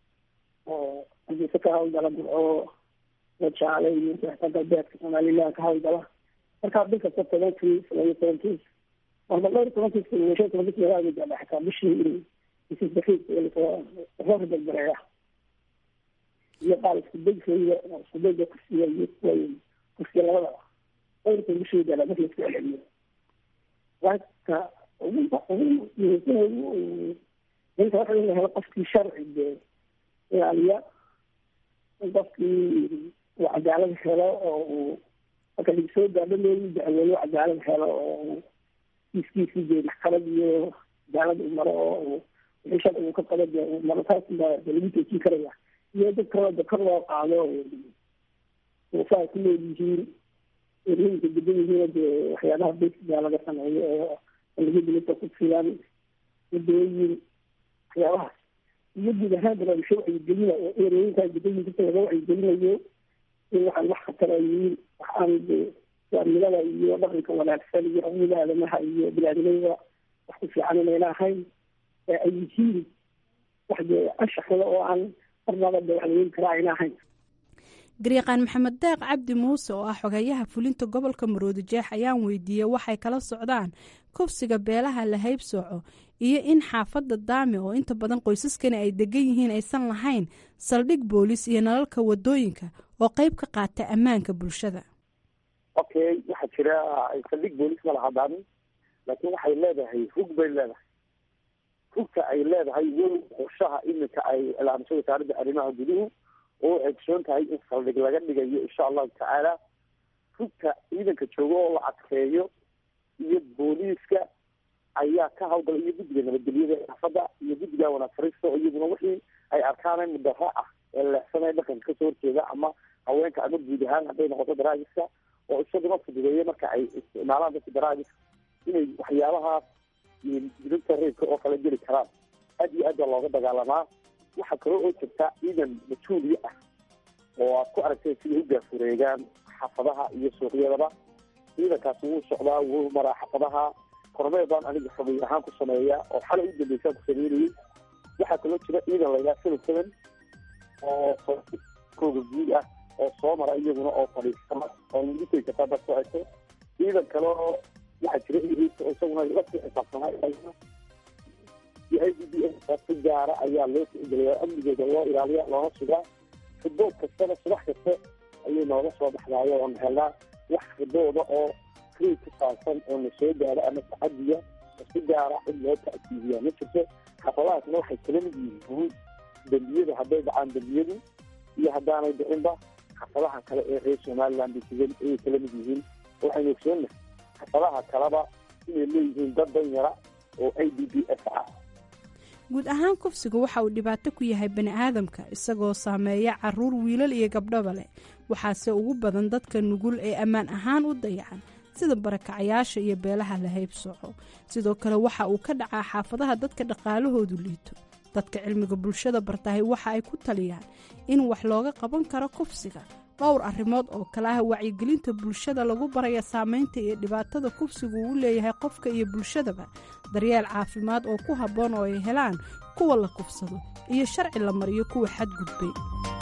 oo xadiiso ka hawlgala murco wajaale iyo inta galbeedka somaliland ka hawlgala markaa bil kasta tobankiis laba iyo tobankiis marba dhowr iyo tobankiis iyo shan iyo tobankiis meelaha gaadha xataa bishii isisbakiis soo ribajareeya iyo qaal iskudegsiga iskudega kursiga iyo kursiga labadaba dhowrka bisheeda marka laisku celceliyo marka ugu ugu muhiimsan ugu inta waxa in la helo qofkii sharci dee ilaaliya in qofkii uu cadaalad helo oo uu marka lagsoo gaadho loogu dacweeyo cadaalad helo oo kiiskiisi dee maxkamad iyo cadaalad uu maro oo wixii sharci uu ka qabo dee uu maro taas baa de lagu toojin karaya iyo dad kaloo kor loo qaado saa ku nool yihiin erooyinka degan yihiin dee waxyaabaha basiga laga sameeyo oo laga dilita ku filan wadooyin waxyaabahaas iyo guud ahaan barnaamijyo wacyigelina oo erooyinkaa degan yihin dadka laga wacyigelinayo in waxaan wax khatar ay yihiin waxaan waamilada iyo dhaqanka wanaagsan iyo xuquuqda aadamaha iyo biniaadamada wax ku fiican inayna ahayn ee ay yihiin wax dee anshaxda oo aan garyaqaan maxamed deeq cabdi muuse oo ah xogeyaha fulinta gobolka maroodi jeex ayaan weydiiyey waxay kala socdaan kufsiga beelaha la haybsooco iyo in xaafadda daame oo inta badan qoysaskani ay degan yihiin aysan lahayn saldhig boolis iyo nalalka wadooyinka oo qeyb ka qaata ammaanka bulshada okay waxaa jira saldhig boolis ma laha daame laakiin waxay leedahay hug bay leedahay hugta ay leedahay weli qorshaha iminka ay ilaamiso wasaaradda arrimaha guduhu oo waxay kusoon tahay in saldhig laga dhigayo insha allahu tacaala hugta ciidanka jooga oo la adkeeyo iyo booliiska ayaa ka hawlgala iyo guddiga nabadgelyada xaafadda iyo guddiga wanaag fariista oo iyaguna wixii ay arkaan mudaro ah ee leexsanaya dhaqanka kasoo horjeeda ama haweenka ama guud ahaan hadday noqoto daraagiska oo isaguna fududeeya marka ay isticmaalaan dadka daraagiska inay waxyaabahaas dilibta reebka oo kala geli karaan aad iyo aad baa looga dagaalamaa waxaa kaloo oo jirta ciidan mas-uuliye ah oo aad ku aragtay siday u gaafureegaan xaafadaha iyo suuqyadaba ciidankaasi wuu socdaa wuu maraa xaafadaha kormeel baan aniga xubay ahaan ku sameeya oo xalay u dambeysaan ku sameynayay waxaa kaloo jira ciidan laydhaha seven seven oo kooga guud ah oo soo mara iyaguna oo fadhiisama oo lagu tegi kartaa dad socota ciidan kaleo waxaa jira isaguna la sii xisaabsanaa iyo i d b s si gaara ayaa loo tixgeliya amnigooda loo ilaaliya loona sugaa ribood kastana subax kasta ayay nooga soo baxdaayo oon helnaa wax ribooda oo free ku saabsan oo na soo gaaro ama tacadiya oo si gaara cid loo ta'kiidiyaa ma jirto xafadahaasna waxay kala mid yihiin dembiyada hadday dhacaan dembiyadu iyo haddaanay dhicinba xafadaha kale ee reer somaliland ayay kala mid yihiin waxaynu ogsoonnahay xafadaha kaleba inay leeyihiin dad danyara oo i d b s ah guud ahaan kufsiga waxa uu dhibaato ku yahay bani aadamka isagoo saameeya caruur wiilal iyo gabdhaba leh waxaase ugu badan dadka nugul ee ammaan ahaan u dayacan sida barakacayaasha iyo beelaha la haybsooco sidoo kale waxa uu ka dhacaa xaafadaha dadka dhaqaalahoodu liito dadka cilmiga bulshada bartahay waxa ay ku taliyaan in wax looga qaban karo kufsiga dhowr arrimood oo kale ah wacyigelinta bulshada lagu baraya saameynta iyo dhibaatada kufsigu uu leeyahay qofka iyo bulshadaba daryeel caafimaad oo ku habboon oo ay helaan kuwa la kufsado iyo sharci la mariyo kuwa xadgudbay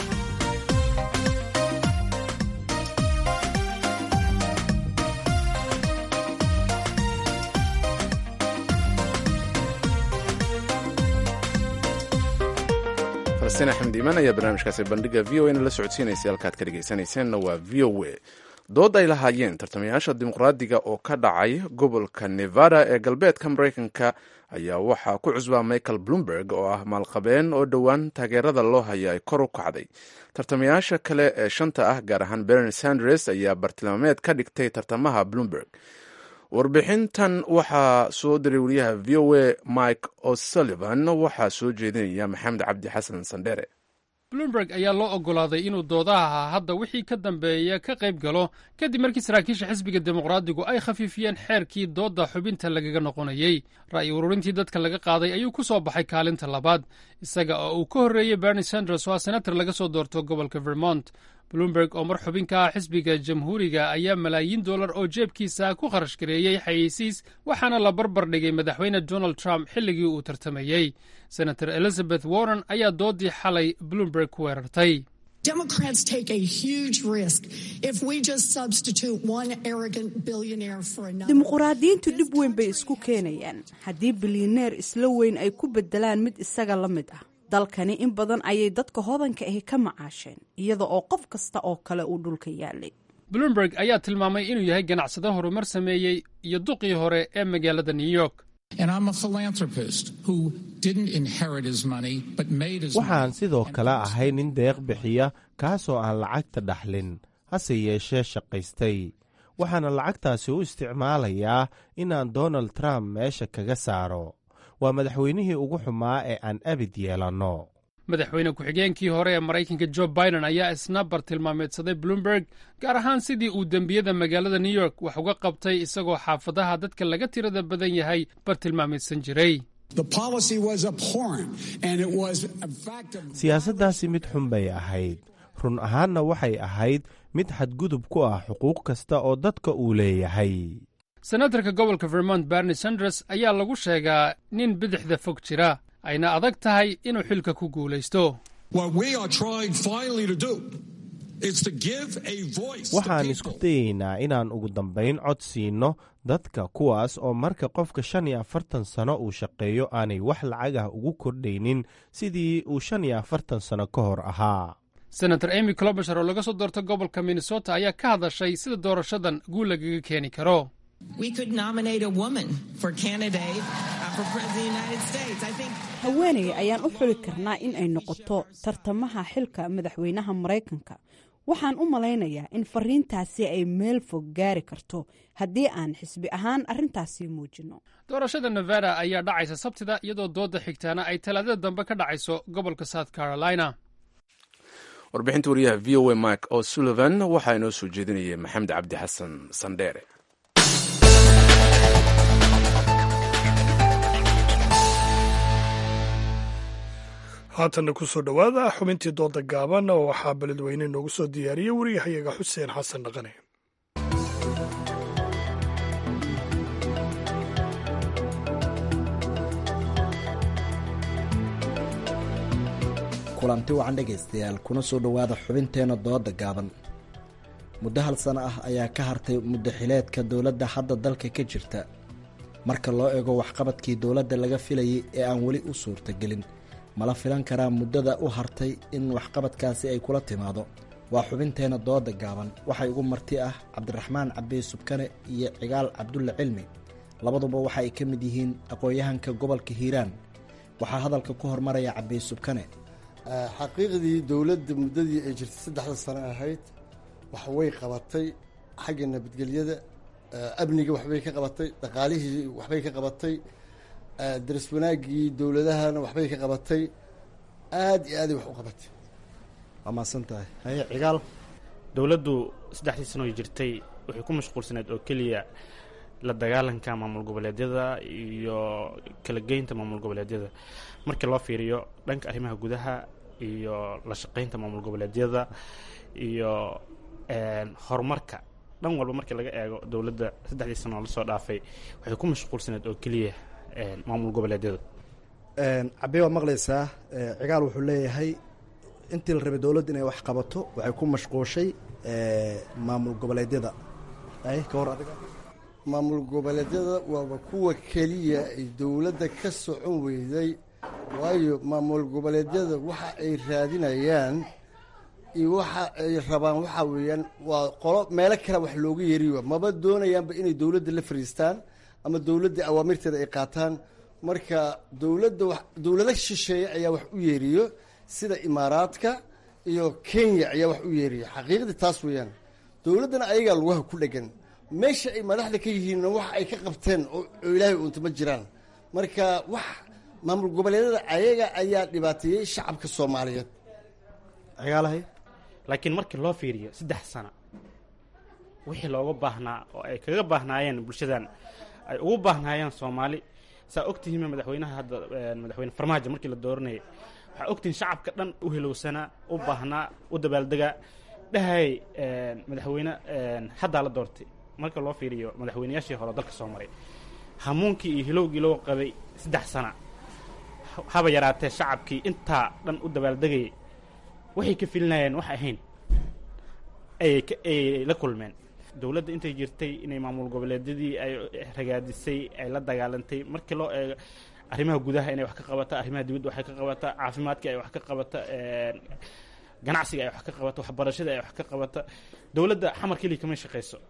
falastiin axmed iimaan ayaa barnaamijkaasi bandhiga v o a na la socodsiinaysa halkaad ka dhegaysanayseena waa v o a dood ay lahaayeen tartamayaasha dimuqraadiga oo ka dhacay gobolka nevada ee galbeedka maraykanka ayaa waxaa ku cusbaa michael bloomberg oo ah maalqabeen oo dhowaan taageerada loo haya ay kor u kacday tartamayaasha kale ee shanta ah gaar ahaan berni sanders ayaa bartilmaameed ka dhigtay tartamaha bloomberg warbixintan waxaa soo diray wariyaha v o a mike o'sullivan waxaa soo jeedinaya maxamed cabdi xasan sandhere bloomberg ayaa loo oggolaaday inuu doodaha hadda wixii ka dambeeya ka qayb galo kadib markii saraakiisha xisbiga dimuqraadigu ay khafiifiyeen xeerkii doodda xubinta lagaga noqonayey ra'yi ururintii dadka laga qaaday ayuu ku soo baxay kaalinta labaad isaga oo uu ka horreeyey berni sanders oo ah senator laga soo doorto gobolka vermont bloomberg oo mar xubin ka ah xisbiga jamhuuriga ayaa malaayiin dollar oo jeebkiisa ku kharash gareeyey xayeysiis waxaana la barbar dhigay madaxweyne donald trump xilligii uu tartamayey senator elizabeth warren ayaa doodii xalay bloomberg ku weerartay dimuquraadiyiintu dhib weyn bay isku keenayaan haddii bilyaneer isla weyn ay ku bedelaan mid isaga la mid ah dalkani in badan ayay dadka hodanka ahi ka macaasheen iyada oo qof kasta oo kale uu dhulka yaalay bloomberg ayaa tilmaamay inuu yahay ganacsado horumar sameeyey iyo duqii hore ee magaalada new york waxaan sidoo kale ahay nin deeq bixiya kaasoo aan lacagta dhaxlin hase yeeshee shaqaystay waxaana lacagtaasi u isticmaalayaa inaan donald trump meesha kaga saaro waa madaxweynihii ugu xumaa ee aan abid yeelanno madaxweyne ku-xigeenkii hore ee maraykanka jo biden ayaa isna bartilmaameedsaday bloomberg gaar ahaan sidii uu dembiyada magaalada new york wax uga qabtay isagoo xaafadaha dadka laga tirada badan yahay bartilmaameedsan jiray siyaasaddaasi mid xun bay ahayd run ahaanna waxay ahayd mid xadgudub ku ah xuquuq kasta oo dadka uu leeyahay senatarka gobolka vermont berni sanders ayaa lagu sheegaa nin bidixda fog jira ayna adag tahay inuu xilka ku guulaysto waxaan isku dayeynaa inaan ugu dambayn cod siinno dadka kuwaas oo marka qofka shan iyo afartan sano uu shaqeeyo aanay wax lacagah ugu kordhaynin sidii uu shan iyo afartan sano ka hor ahaa senator amy clobasher oo laga soo doorta gobolka minnesota ayaa ka hadashay sida doorashadan guul lagaga keeni karo haweeney ayaan u xuli karnaa in ay noqoto tartamaha xilka madaxweynaha maraykanka waxaan u malaynayaa in fariintaasi ay meel fog gaari karto haddii aan xisbi ahaan arrintaasi muujinno doorashada nevada ayaa dhacaysa sabtida iyadoo dooda xigtaana ay talaadada dambe ka dhacayso gobolka south carolina warbixinta wariyaha v o a mike o sullivan waxaa inoo soo jeedinayay maxamed cabdi xasan sandheere haatanna kusoo dhowaada xubintii dooda gaaban oo waxaa beledweyne noogu soo diyaariyey wariyahayaga xuseen xasan dhaqane kulanti wacan dhegaystayaal kuna soo dhowaada xubinteenna dooda gaaban muddo hal sano ah ayaa ka hartay muddo xileedka dowladda hadda dalka ka jirta marka loo eego waxqabadkii dowladda laga filayay ee aan weli u suurtagelin mala filan karaa muddada u hartay in waxqabadkaasi ay kula timaado waa xubinteena dooda gaaban waxay ugu marti ah cabdiraxmaan cabdi subkane iyo cigaal cabdulle cilmi labaduba waxa ay ka mid yihiin aqoon-yahanka gobolka hiiraan waxaa hadalka ku hormaraya cabdi subkane xaqiiqdii dowladda muddadii ay jirtay saddexda sano ahayd wax way qabatay xagga nabadgelyada amniga waxbay ka qabatay dhaqaalihii waxbay ka qabatay daras wanaaggii dowladahana waxbay ka qabatay aada iyo aaday wax u qabatay waa mahadsan tahay haye cigaal dowladdu saddexdii sano jirtay waxay ku mashquulsaneed oo keliya la dagaalanka maamul goboleedyada iyo kala geynta maamul goboleedyada markii loo fiiriyo dhanka arrimaha gudaha iyo la shaqeynta maamul goboleedyada iyo horumarka dhan walba markii laga eego dowladda saddexdii sano lasoo dhaafay waxay ku mashquulsaneed oo keliya maamul goboleedyada cabdi waa maqlaysaa cigaal wuxuu leeyahay intii la rabay dowladda inay wax qabato waxay ku mashquushay maamul goboleedyada ay ka hor adiga maamul goboleedyada waaba kuwa keliya ay dowladda ka socon weyday waayo maamul goboleedyada waxa ay raadinayaan iyo waxa ay rabaan waxaa weeyaan waa qolo meelo kale wax looga yeeriyo maba doonayaanba inay dowladda la fariistaan ama dowladda awaamirteeda ay qaataan marka dowladda wa dowlado shisheeye ayaa wax u yeeriyo sida imaaraadka iyo kenya ayaa wax u yeeriyo xaqiiqdii taas weeyaan dowladdana ayagaa lugaha ku dhegan meesha ay madaxda ka yihiinna wax ay ka qabteen oo ilaahay uunta ma jiraan marka wax maamul goboleedyada ayaga ayaa dhibaateeyey shacabka soomaaliyeed cigaalahay laakiin markii loo fiiriyo saddex sano wixii looga baahnaa oo ay kaga baahnaayeen bulshadan ay ugu baahnaayeen soomaali saa ogtihiin madaxweynaha hadda madaxweyne farmaajo markii la dooranayay waxaa ogtihiin shacabka dhan u hilowsanaa u baahnaa u dabaaldegaa dhahay madaxweyne haddaa la doortay marka loo fiiriyo madaxweyneyaashii hore dalka soo maray hamuunkii iyo hilowgii loo qabay saddex sana haba yaraatee shacabkii intaa dhan u dabaaldegayay waxay ka filinayeen wax ahayn ayay ayay la kulmeen dowladda intay jirtay inay maamul goboleedyadii ay ragaadisay ay la dagaalantay markii loo eego arrimaha gudaha inay wax ka qabata arrimaha dibadda waxay ka qabata caafimaadkii ay wax ka qabata ganacsiga ay wax ka qabata waxbarashada ay wax ka qabata dowladda xamar keliya kama shaqayso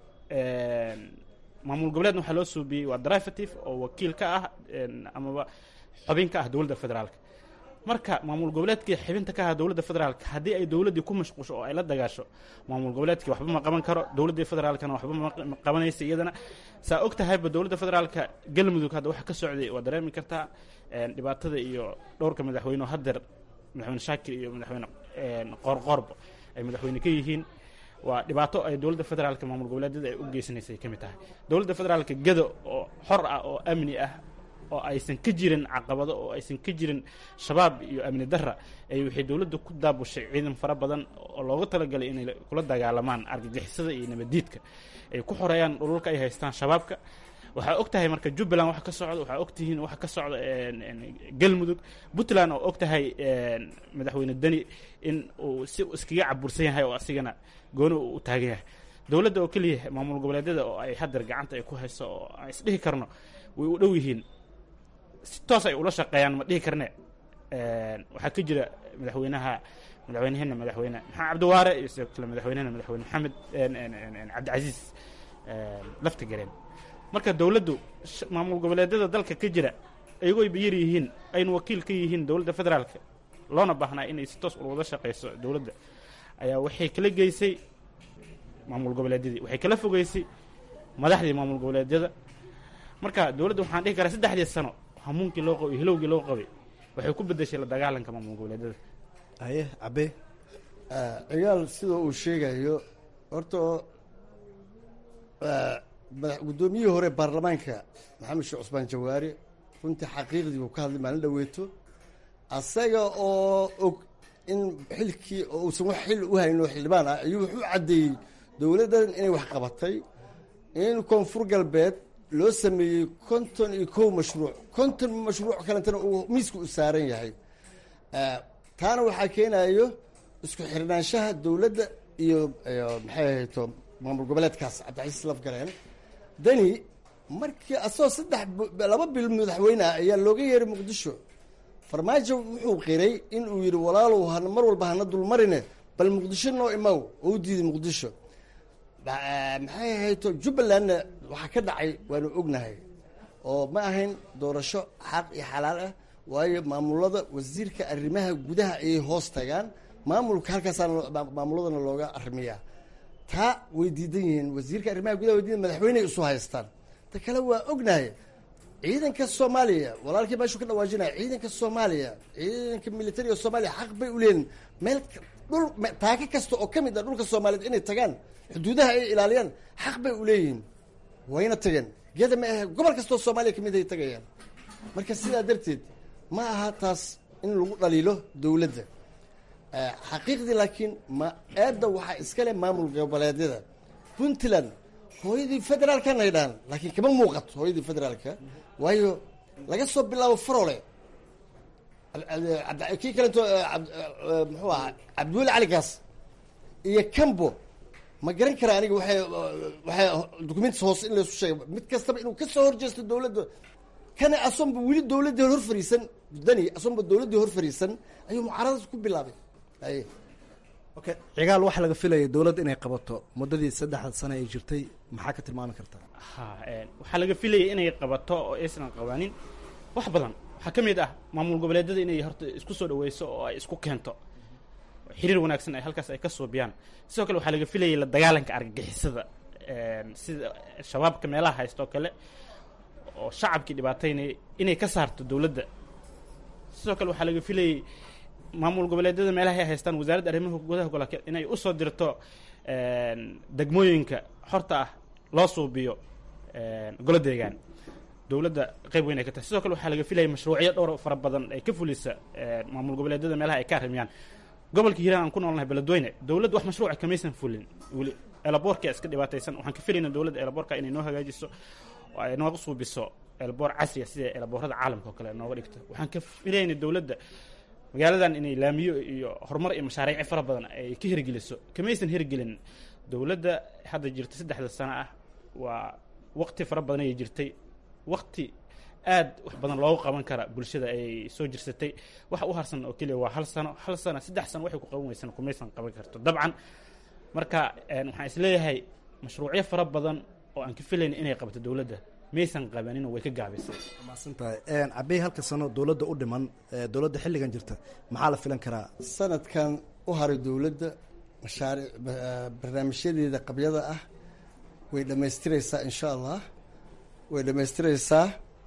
maamul goboleedna waxaa loo suubiyey waa derivative oo wakiil ka ah amaba xubin ka ah dowladda federaalka marka maamul goboleedkii xibinta ka ah dowladda federaalka haddii ay dowladdii ku mashquusho oo ay la dagaasho maamul goboleedkii waxba ma qaban karo dowladdii federaalkana waxba ma qabanaysa iyadana saa og tahayba dowladda federaalka galmudug hadda waxa ka socday waa dareemi kartaa dhibaatada iyo dhowrka madaxweyne oo hadeer madaxweyne shaakir iyo madaxweyne qoorqoorba ay madaxweyne ka yihiin waa dhibaato ay dowladda federaalka maamul goboleedyada ay u geysanaysay ka mid tahay dowladda federaalka gado oo xor ah oo amni ah oo aysan ka jirin caqabado oo aysan ka jirin shabaab iyo amni darra ay waxay dowladda ku daabushay ciidan fara badan oo looga talagalay inay kula dagaalamaan argagixisada iyo nabaddiidka ay ku xoreeyaan dhululka ay haystaan shabaabka waxaa og tahay marka jubbaland waxa ka socda waxaa og tihiin waxa ka socda galmudug puntland oo og tahay madaxweyne deni in uu si iskaga cabursan yahay oo asigana gooni uu u taagan yahay dowladda oo keliya maamul goboleedyada oo ay hadeer gacanta ay ku hayso oo aan isdhihi karno way u dhow yihiin si toos ay ula shaqeeyaan ma dhihi karne waxaa ka jira madaxweynaha madaxweyneheena madaxweyne maxamed cabdiwaare iyo sidoo kale madaxweynehena madaxweyne maxamed cabdicasiis lafta gareen marka dowladdu maamul goboleedyada dalka ka jira iyagoo ay bayar yihiin aynu wakiil ka yihiin dowladda federaalka loona baahnaa inay si toos wada shaqeyso dowladda ayaa waxay kala geysay maamul goboleedyadii waxay kala fogeysay madaxdii maamul goboleedyada marka dowladda waxaan dhihi karaa saddexdii sano hamuunkii loo qabay hilowgii loo qabay waxay ku bedeshay la dagaalanka maamul goboleedyada haye cabe cigaal sida uu sheegayo horta guddoomiyihii hore baarlamaanka maxamed sheekh cusmaan jawaari runtii xaqiiqdii uu ka hadlay maalin dhaweeto asaga oo og in xilkii oo uusan wax xil u hayno xildhibaan ah ayuu wuxuu caddeeyey dowladdan inay wax qabatay in koonfur galbeed loo sameeyey konton iyo kow mashruuc konton mashruuc kalentana uu miiska u saaran yahay taana waxaa keenayo isku xirnaanshaha dowladda iyo maxay ahayto maamul goboleedkaas cabdicasiis lafgareen deni markii asagoo saddex laba bil madaxweyne ah ayaa looga yeeray muqdisho farmaajo wuxuu qiray in uu yidhi walaalow hana mar walba hana dulmarine bal muqdisho noo imaw oo u diiday muqdisho maxay ahayto jubbalandna waxaa ka dhacay waanu ognahay oo ma ahayn doorasho xaq iyo xalaal ah waayo maamulada wasiirka arrimaha gudaha ayay hoos tagaan maamulka halkaasaa maamuladana looga arrimiyaa taa way diidan yihiin wasiirka arrimaha gudaha way diidan madaxweyney isu haystaan ta kale waa ognahay ciidanka soomaaliya walaalkii meeshuu ka dhawaajinaya ciidanka soomaaliya ciidanka militariga soomaaliya xaq bay u leeyihin meel dhul taaka kasta oo ka mid ah dhulka soomaaliyeed inay tagaan xuduudaha ay ilaaliyaan xaq bay u leeyihiin wayna tageen geeda ma ahe gobol kastoo soomaaliya kamid ay tagayaan marka sidaa darteed ma aha taas in lagu dhaliilo dowladda xaqiiqdii laakiin ma eedda waxaa iskale maamul goboleedyada puntland hooyadii federaalkan ay dhahan laakiin kama muuqato hooyadii federaalka waayo laga soo bilaabo farole kii kalento muxuu ahaa cabdiweli cali gaas iyo cambo ma garan kara aniga waxay waxay documentis hoose in laysu sheega mid kastaba inuu kasoo horjeesto dowladda kana asonba weli dowladdii hor fariisan dani asonba dowladdii hor fariisan ayuu mucaaradaas ku bilaabay aye okay cigaal waxaa laga filaya dowladda inay qabato muddadii saddexda sano ay jirtay maxaa ka tilmaami kartaa ha waxaa laga filayay inay qabato oo aysan qabanin wax badan waxaa ka mid ah maamul goboleedyada inay horta isku soo dhaweyso oo ay isku keento xiriir wanaagsan ay halkaas ay ka suubiyaan sidoo kale waxaa laga filayay la dagaalanka argagixisada sida shabaabka meelaha haysta oo kale oo shacabkii dhibaataynaya inay ka saarto dowladda sidoo kale waxaa laga filayay maamul goboleedyada meelaha ay haystaan wasaaradda arrimaha gudaha gobolka inay usoo dirto degmooyinka xorta ah loo suubiyo golo deegaan dowladda qayb weyn ay ka tahay sidoo kale waxaa laga filayay mashruucyo dhowr fara badan ay ka fulisa maamul goboleedyada meelaha ay ka arrimiyaan gobolka hiiraan aan ku noolnahay beledweyne dowladda wax mashruuca kamaysan fulin weli elaboorka iska dhibaataysan waxaan ka filayna dowladda elaboorka inay noo hagaajiso oo ay nooga suubiso elaboor casriya sida elaboorada caalamka oo kale nooga dhigto waxaan ka filayna dowladda magaaladan inay laamiyo iyo horumar iyo mashaariici fara badan ay ka hirgeliso kamaysan hirgelin dowladda hadda jirta saddexda sano ah waa waqti fara badan ayay jirtay waqti aad wax badan loogu qaban kara bulshada ay soo jirsatay waxa u harsan oo keliya waa hal sano hal sano saddex sano waxay ku qaban weysan kumaysan qaban karto dabcan marka waxaan isleeyahay mashruucyo fara badan oo aan ka filayn inay qabato dowladda maysan qabaninoo way ka gaabisay maasantahay cabey halka sano dowladda u dhiman dowladda xilligan jirta maxaa la filan karaa sanadkan u haray dowladda mashaariic barnaamijyadeeda qabyada ah way dhammaystireysaa insha allah way dhammaystireysaa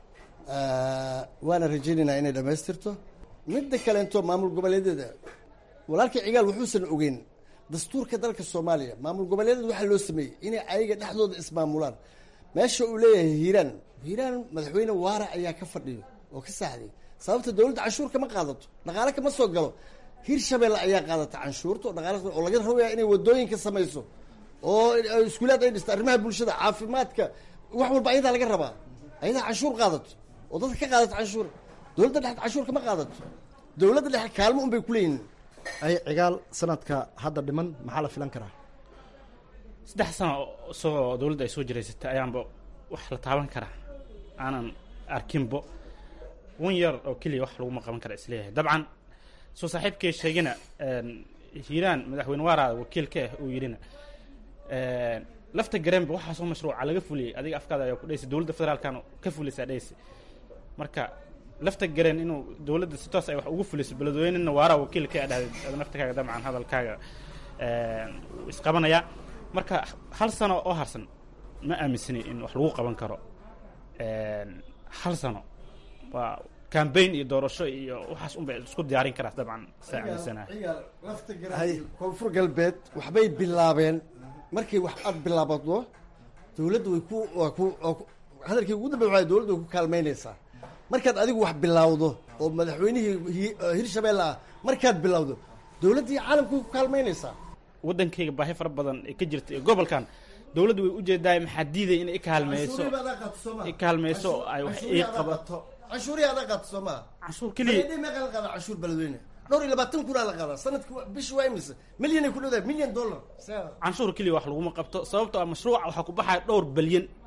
waana rajaynaynaa inay dhammaystirto midda kaleento maamul goboleedyada walaalkii cigaal wuxuusan ogeyn dastuurka dalka soomaaliya maamul goboleedyada waxaa loo sameeyey inay ayaga dhexdooda ismaamulaan meesha uu leeyahay hiiraan hiiraan madaxweyne waara ayaa ka fadhiyo oo ka saaxday sababta dowladda canshuur kama qaadato dhaqaale kama soo galo hiir shabeelle ayaa qaadata canshuurta oo dhaqaale oo laga rabaya inay wadooyinka samayso oo iskuulaad ay dhisto arrimaha bulshada caafimaadka wax walba ayadaa laga rabaa ayadaa canshuur qaadato oo dadka ka qaadato canshuur dowladda dhexe canshuur kama qaadato dowladda dhexe kaalmo un bay kuleeyihin ay cigaal sanadka hadda dhiman maxaa la filan karaa saddex sano isagoo dowladda ay soo jiraysatay ayaanba wax la taaban karaa aanan arkinbo wan yar oo keliya wax laguma qaban kara isleeyahay dabcan soo saaxiibkay sheegina hiiraan madaxweyne waaraada wakiil ka ah uu yidhina lafta gareenba waxaasoo mashruuca laga fuliyey adiga afkaada ayaa ku dhaysa dowladda federaalkan ka fulisaa dhaysa marka lafta gareen inuu dowladda si toos ay wax ugu fuliso beledweynena waaraa wakiil ka dhahday naftakaaga dabcan hadalkaaga isqabanayaa marka hal sano oo harsan ma aaminsani in wax lagu qaban karo hal sano waa cambaign iyo doorasho iyo waxaas unbay isku diyaarin karaa dabcan saa aaminsanahay koonfur galbeed waxbay bilaabeen markay wax aad bilaabato dowladda way ku waa ku hadalkii ugu dambe waa dowladda way ku kaalmaynaysaa markaad adigu wax bilawdo oo madaxweynihii hirshabeelle ah markaad bilawdo dowladdii caalamka way ku kaalmaynaysaa waddankayga baahi fara badan ee ka jirta ee gobolkan dowladdu way ujeedaay maxaa diiday inay ikaalmeyso ikaalmeyso ay wax ii qabato canshuurihi adaa qaato soo maa canshuur keliya meeqa la qaadaa canshuur beledweyne dhowr iyo labaatan kunaa la qaadaa sanadki bishi waa imise milyan ay ku dhowdahay milyan dollar canshuur keliya wax laguma qabto sababtoo ah mashruuca waxaa ku baxaya dhowr balyan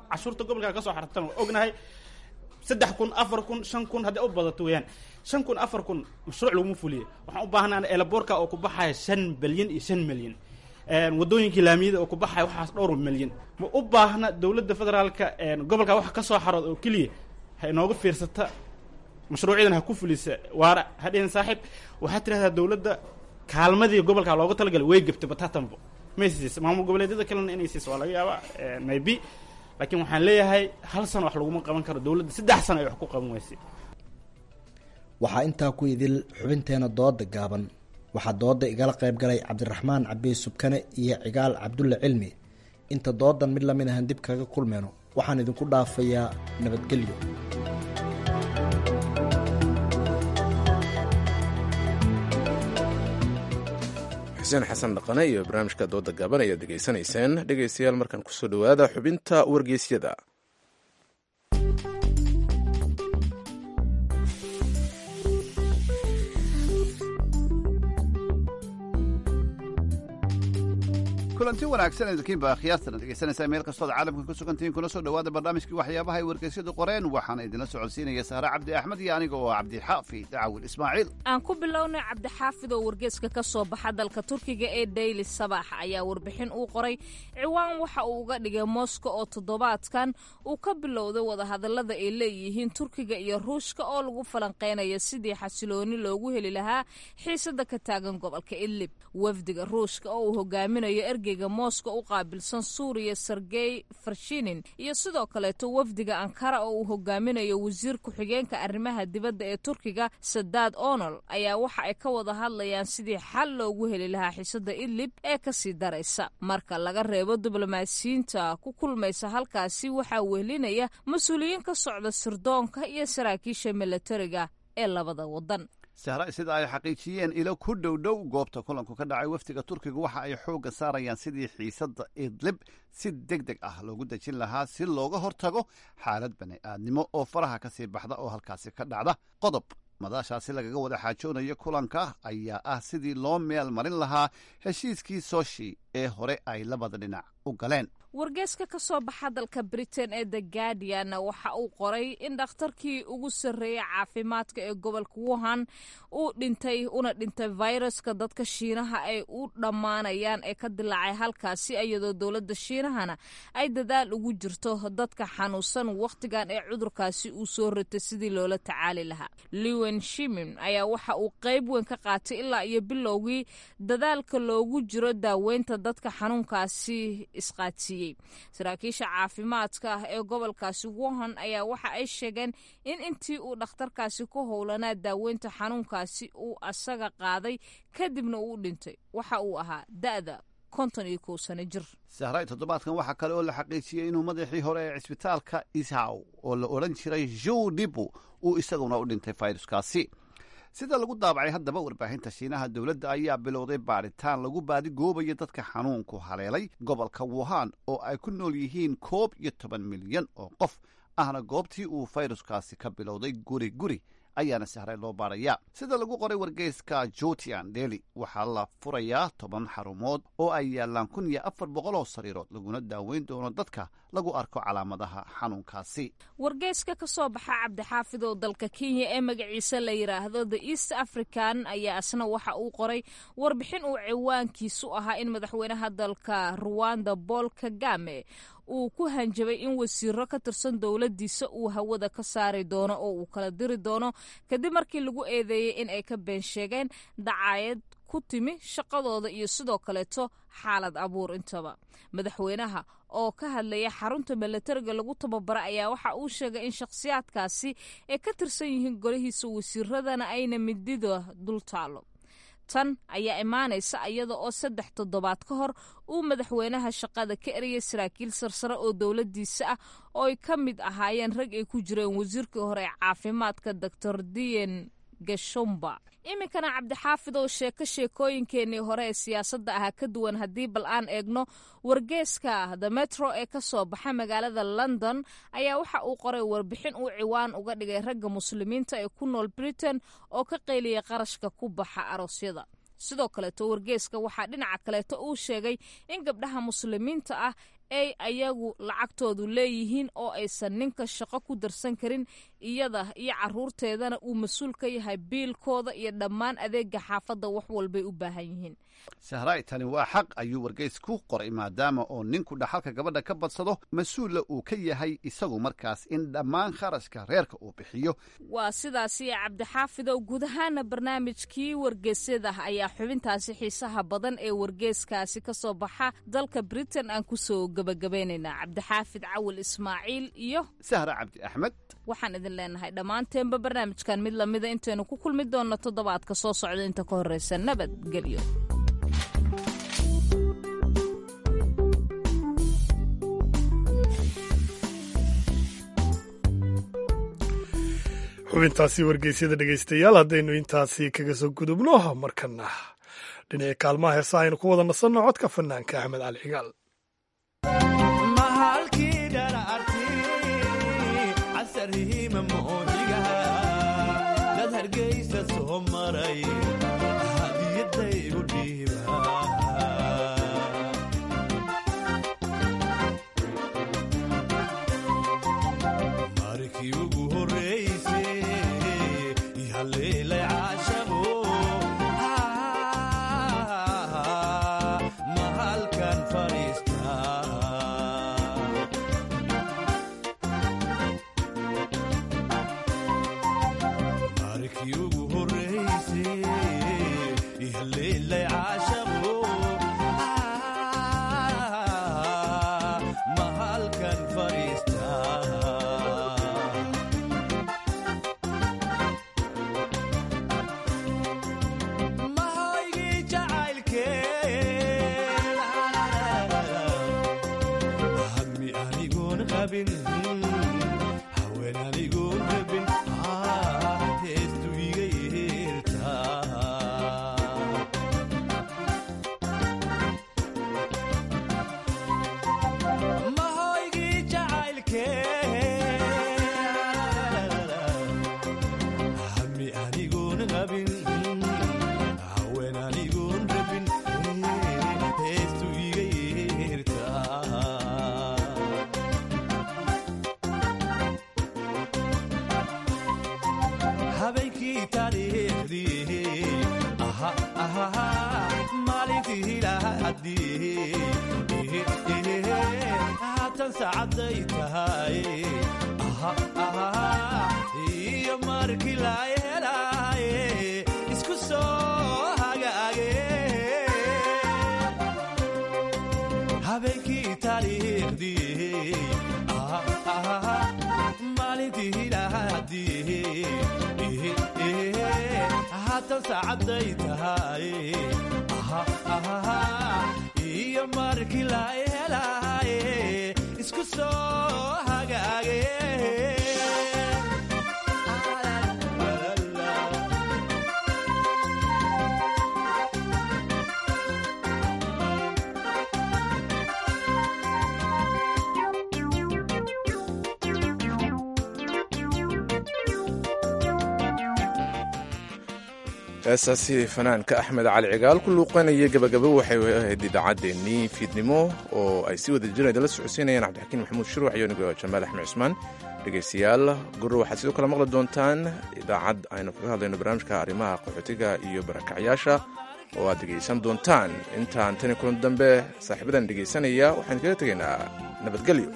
cashuurta gobolka kasoo xartan waa ognahay saddex kun afar kun shan kun haddii u badato weeyaan shan kun afar kun mashruuc laguma fuliye waxaan u baahnaa elaboorka oo ku baxaya shan bilyan iyo shan milyan wadooyinkii laamiyada oo ku baxaya waxaas dhowr milyan ma u baahna dowladda federaalka gobolka wax kasoo xarood oo keliya ha inooga fiirsata mashruucyadan ha ku fulisa waara hadhihin saaxiib waxaad tirahdaa dowladda kaalmadii gobolka looga talagalay way gebtay batatanbo may siisa maamul goboleedyada kalena inay siiso waa laga yaabaa maybe laakiin waxaan leeyahay hal sano wax laguma qaban karo dowladda saddex sano ay wax ku qaban weysay waxaa intaa ku idil xubinteena dooda gaaban waxaa dooda igala qayb galay cabdiraxmaan cabiy subkane iyo cigaal cabdulle cilmi inta doodan mid lamid ahan dib kaga kulmeyno waxaan idinku dhaafayaa nabadgelyo xuseen xasan dhaqane iyo barnaamijka dooda gaaban ayaad degeysanayseen dhegeystayaal markaan kusoo dhowaada xubinta wargeysyada kulanti wanaagsan idinkiinba akhyaartana dhegeysanaysaa meel kastood caalamka ku sugantihiin kuna soo dhowaada barnaamijkii waxyaabaha ay wargeysyadu qoreen waxaana idinla socodsiinaya sahre cabdi axmed iyo aniga oo cabdixaafid cawil ismaaciil aan ku bilownay cabdixaafid oo wargeyska ka soo baxa dalka turkiga ee daily sabax ayaa warbixin uu qoray ciwaan waxa uu uga dhigay moscow oo toddobaadkan uu ka bilowday wadahadallada ay leeyihiin turkiga iyo ruushka oo lagu falanqeynayo sidii xasilooni loogu heli lahaa xiisada ka taagan gobolka idlib wafdiga ruushka oo uu hogaaminayo ergeyga moscow u qaabilsan suuriya sergey farshinin iyo sidoo kaleeto wafdiga ankara oo uu hogaaminayo wasiir ku-xigeenka arrimaha dibadda ee turkiga sadaad onol ayaa waxa ay ka wada hadlayaan sidii xal loogu heli lahaa xiisada idlib ee kasii daraysa marka laga reebo diblomaasiyiinta ku kulmaysa halkaasi waxaa wehelinaya mas-uuliyiin ka socda sirdoonka iyo saraakiisha milatariga ee labada wadan sahra sida ay xaqiijiyeen ilo ku dhow dhow goobta kulanku ka dhacay wafdiga turkiga waxa ay xoogga saarayaan sidii xiisadda idlib si deg deg ah loogu dejin lahaa si looga hortago xaalad bani aadnimo oo faraha ka sii baxda oo halkaasi ka dhacda qodob madaashaasi lagaga wada xaajoonayo kulanka ayaa ah sidii loo meel marin lahaa heshiiskii soshi ee hore ay labada dhinac u galeen wargeeska ka soo baxa dalka britain ee the guardian waxa uu qoray in dhakhtarkii ugu sarreeyay caafimaadka ee gobolka wuhan uu dhintay una dhintay viruska dadka shiinaha ay u dhammaanayaan ee ka dilaacay halkaasi iyadoo dowladda shiinahana ay dadaal ugu jirto dadka xanuunsan wakhtigan ee cudurkaasi uu soo ritay sidii loola tacaali lahaa liwen shimin ayaa waxa uu qayb weyn ka qaatay ilaa iyo bilowgii dadaalka loogu jiro daaweynta dadka xanuunkaasi isqaadsiiyey saraakiisha caafimaadka ah ee gobolkaasi wuhan ayaa waxa ay sheegeen in intii uu dhakhtarkaasi ku howlanaa daaweynta xanuunkaasi uu asaga qaaday kadibna uu dhintay waxa uu ahaa da'da konton iyo kow sano jir sahray toddobaadkan waxaa kale oo la xaqiijiyey inuu madaxii hore ee cisbitaalka ishaw oo la odhan jiray jow dibu uu isaguna u dhintay fayruskaasi sida lagu daabacay haddaba warbaahinta shiinaha dowladda ayaa bilowday baadhitaan lagu baadigoobayo dadka xanuunku haleelay gobolka wuhan oo ay ku nool yihiin koob iyo toban milyan oo qof ahna goobtii uu fayruskaasi ka bilowday guri guri ayaana sahray loo baarayaa sida lagu qoray wargeyska jutian deli waxaa la furayaa toban xarumood oo ay yaallaan kun iyo afar boqol oo sariirood laguna daaweyn doono dadka lagu arko calaamadaha xanuunkaasi wargeyska ka soo baxa cabdixaafid oo dalka kenya ee magaciisa la yidhaahdo the east african ayaa isna waxa uu qoray warbixin uu ciwaankiisu ahaa in madaxweynaha dalka ruwanda paul kagame uu ku hanjabay in wasiiro ka tirsan dowladdiisa uu hawada ka saari doono oo uu kala diri doono kadib markii lagu eedeeyey in ay ka been sheegeen dacaayad ku timi shaqadooda iyo sidoo kaleeto xaalad abuur intaba madaxweynaha oo ka hadlaya xarunta milatariga lagu tababara ayaa waxa uu sheegay in shakhsiyaadkaasi ay ka tirsan yihiin golihiisa wasiiradana ayna midida dul taalo tan ayaa imaanaysa iyada oo saddex toddobaad ka hor uu madaxweynaha shaqada ka eriyay saraakiil sarsare oo dowladdiisa ah oo ay ka mid ahaayeen rag ay ku jireen wasiirkii hore ee caafimaadka doctor dian gashomba iminkana cabdixaafid oo sheeko sheekooyinkeenii hore ee siyaasadda ahaa ka duwan haddii bal aan eegno wargeeska the metro ee ka soo baxa magaalada london ayaa waxa uu qoray warbixin uu ciwaan uga dhigay ragga muslimiinta ee ku nool britain oo ka qayliyay qarashka ku baxa aroosyada sidoo kaleeto wargeeska waxaa dhinaca kaleeto uu sheegay in gabdhaha muslimiinta ah ay ayagu lacagtoodu leeyihiin oo aysan ninka shaqo ku darsan karin iyada iyo caruurteedana uu mas-uul ka yahay biilkooda iyo dhammaan adeega xaafadda wax walbay u baahan yihiin sahraay tani waa xaq ayuu wargeys ku qoray maadaama oo ninku dhaxalka gabadha ka badsado mas-uulla uu ka yahay isagu markaas in dhammaan kharashka reerka uu bixiyo waa sidaasi cabdixaafidow guud ahaana barnaamijkii wargeysyada ayaa xubintaasi xiisaha badan ee wargeyskaasi ka soo baxa dalka britain aan kusoo gabagabeynaynaa cabdixaafid cawil ismaaciil iyo sahra cabdi axmed waxaan idin leenahay dhammaanteenba barnaamijkan mid lamida intaynu ku kulmi doonno toddobaadka soo socda inta ka horreysa nabadgelyo xubintaasi wargeysyada dhegaystayaal haddaynu intaasi kaga soo gudubno markana dhinaca kaalmaha heesa aynu ku wada nasanno codka fanaanka axmed cali cigaal heesaasi fanaanka axmed cali cigaal ku luuqanaya gabagabo waxay ahayd idaacaddeenii fiidnimo oo ay si wada jiraan idinla socodsiinayaan cabdixakiin maxamuud shuruuc iyo nigo jamaal axmed cusmaan dhegaystayaal gurur waxaad sidoo kale maqli doontaan idaacad aynu kaga hadlayno barnaamijka arrimaha qaxootiga iyo barakacyaasha oo aad dhegaysan doontaan intaan tani kulan dambe saaxiibadan dhegaysanaya waxaan kaga tegaynaa nabadgelyo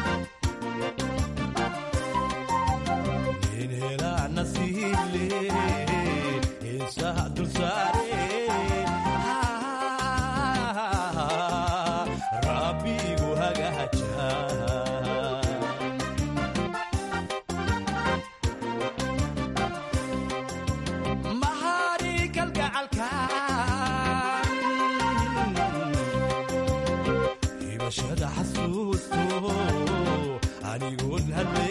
nasiib leh xasuusto anigoon hadle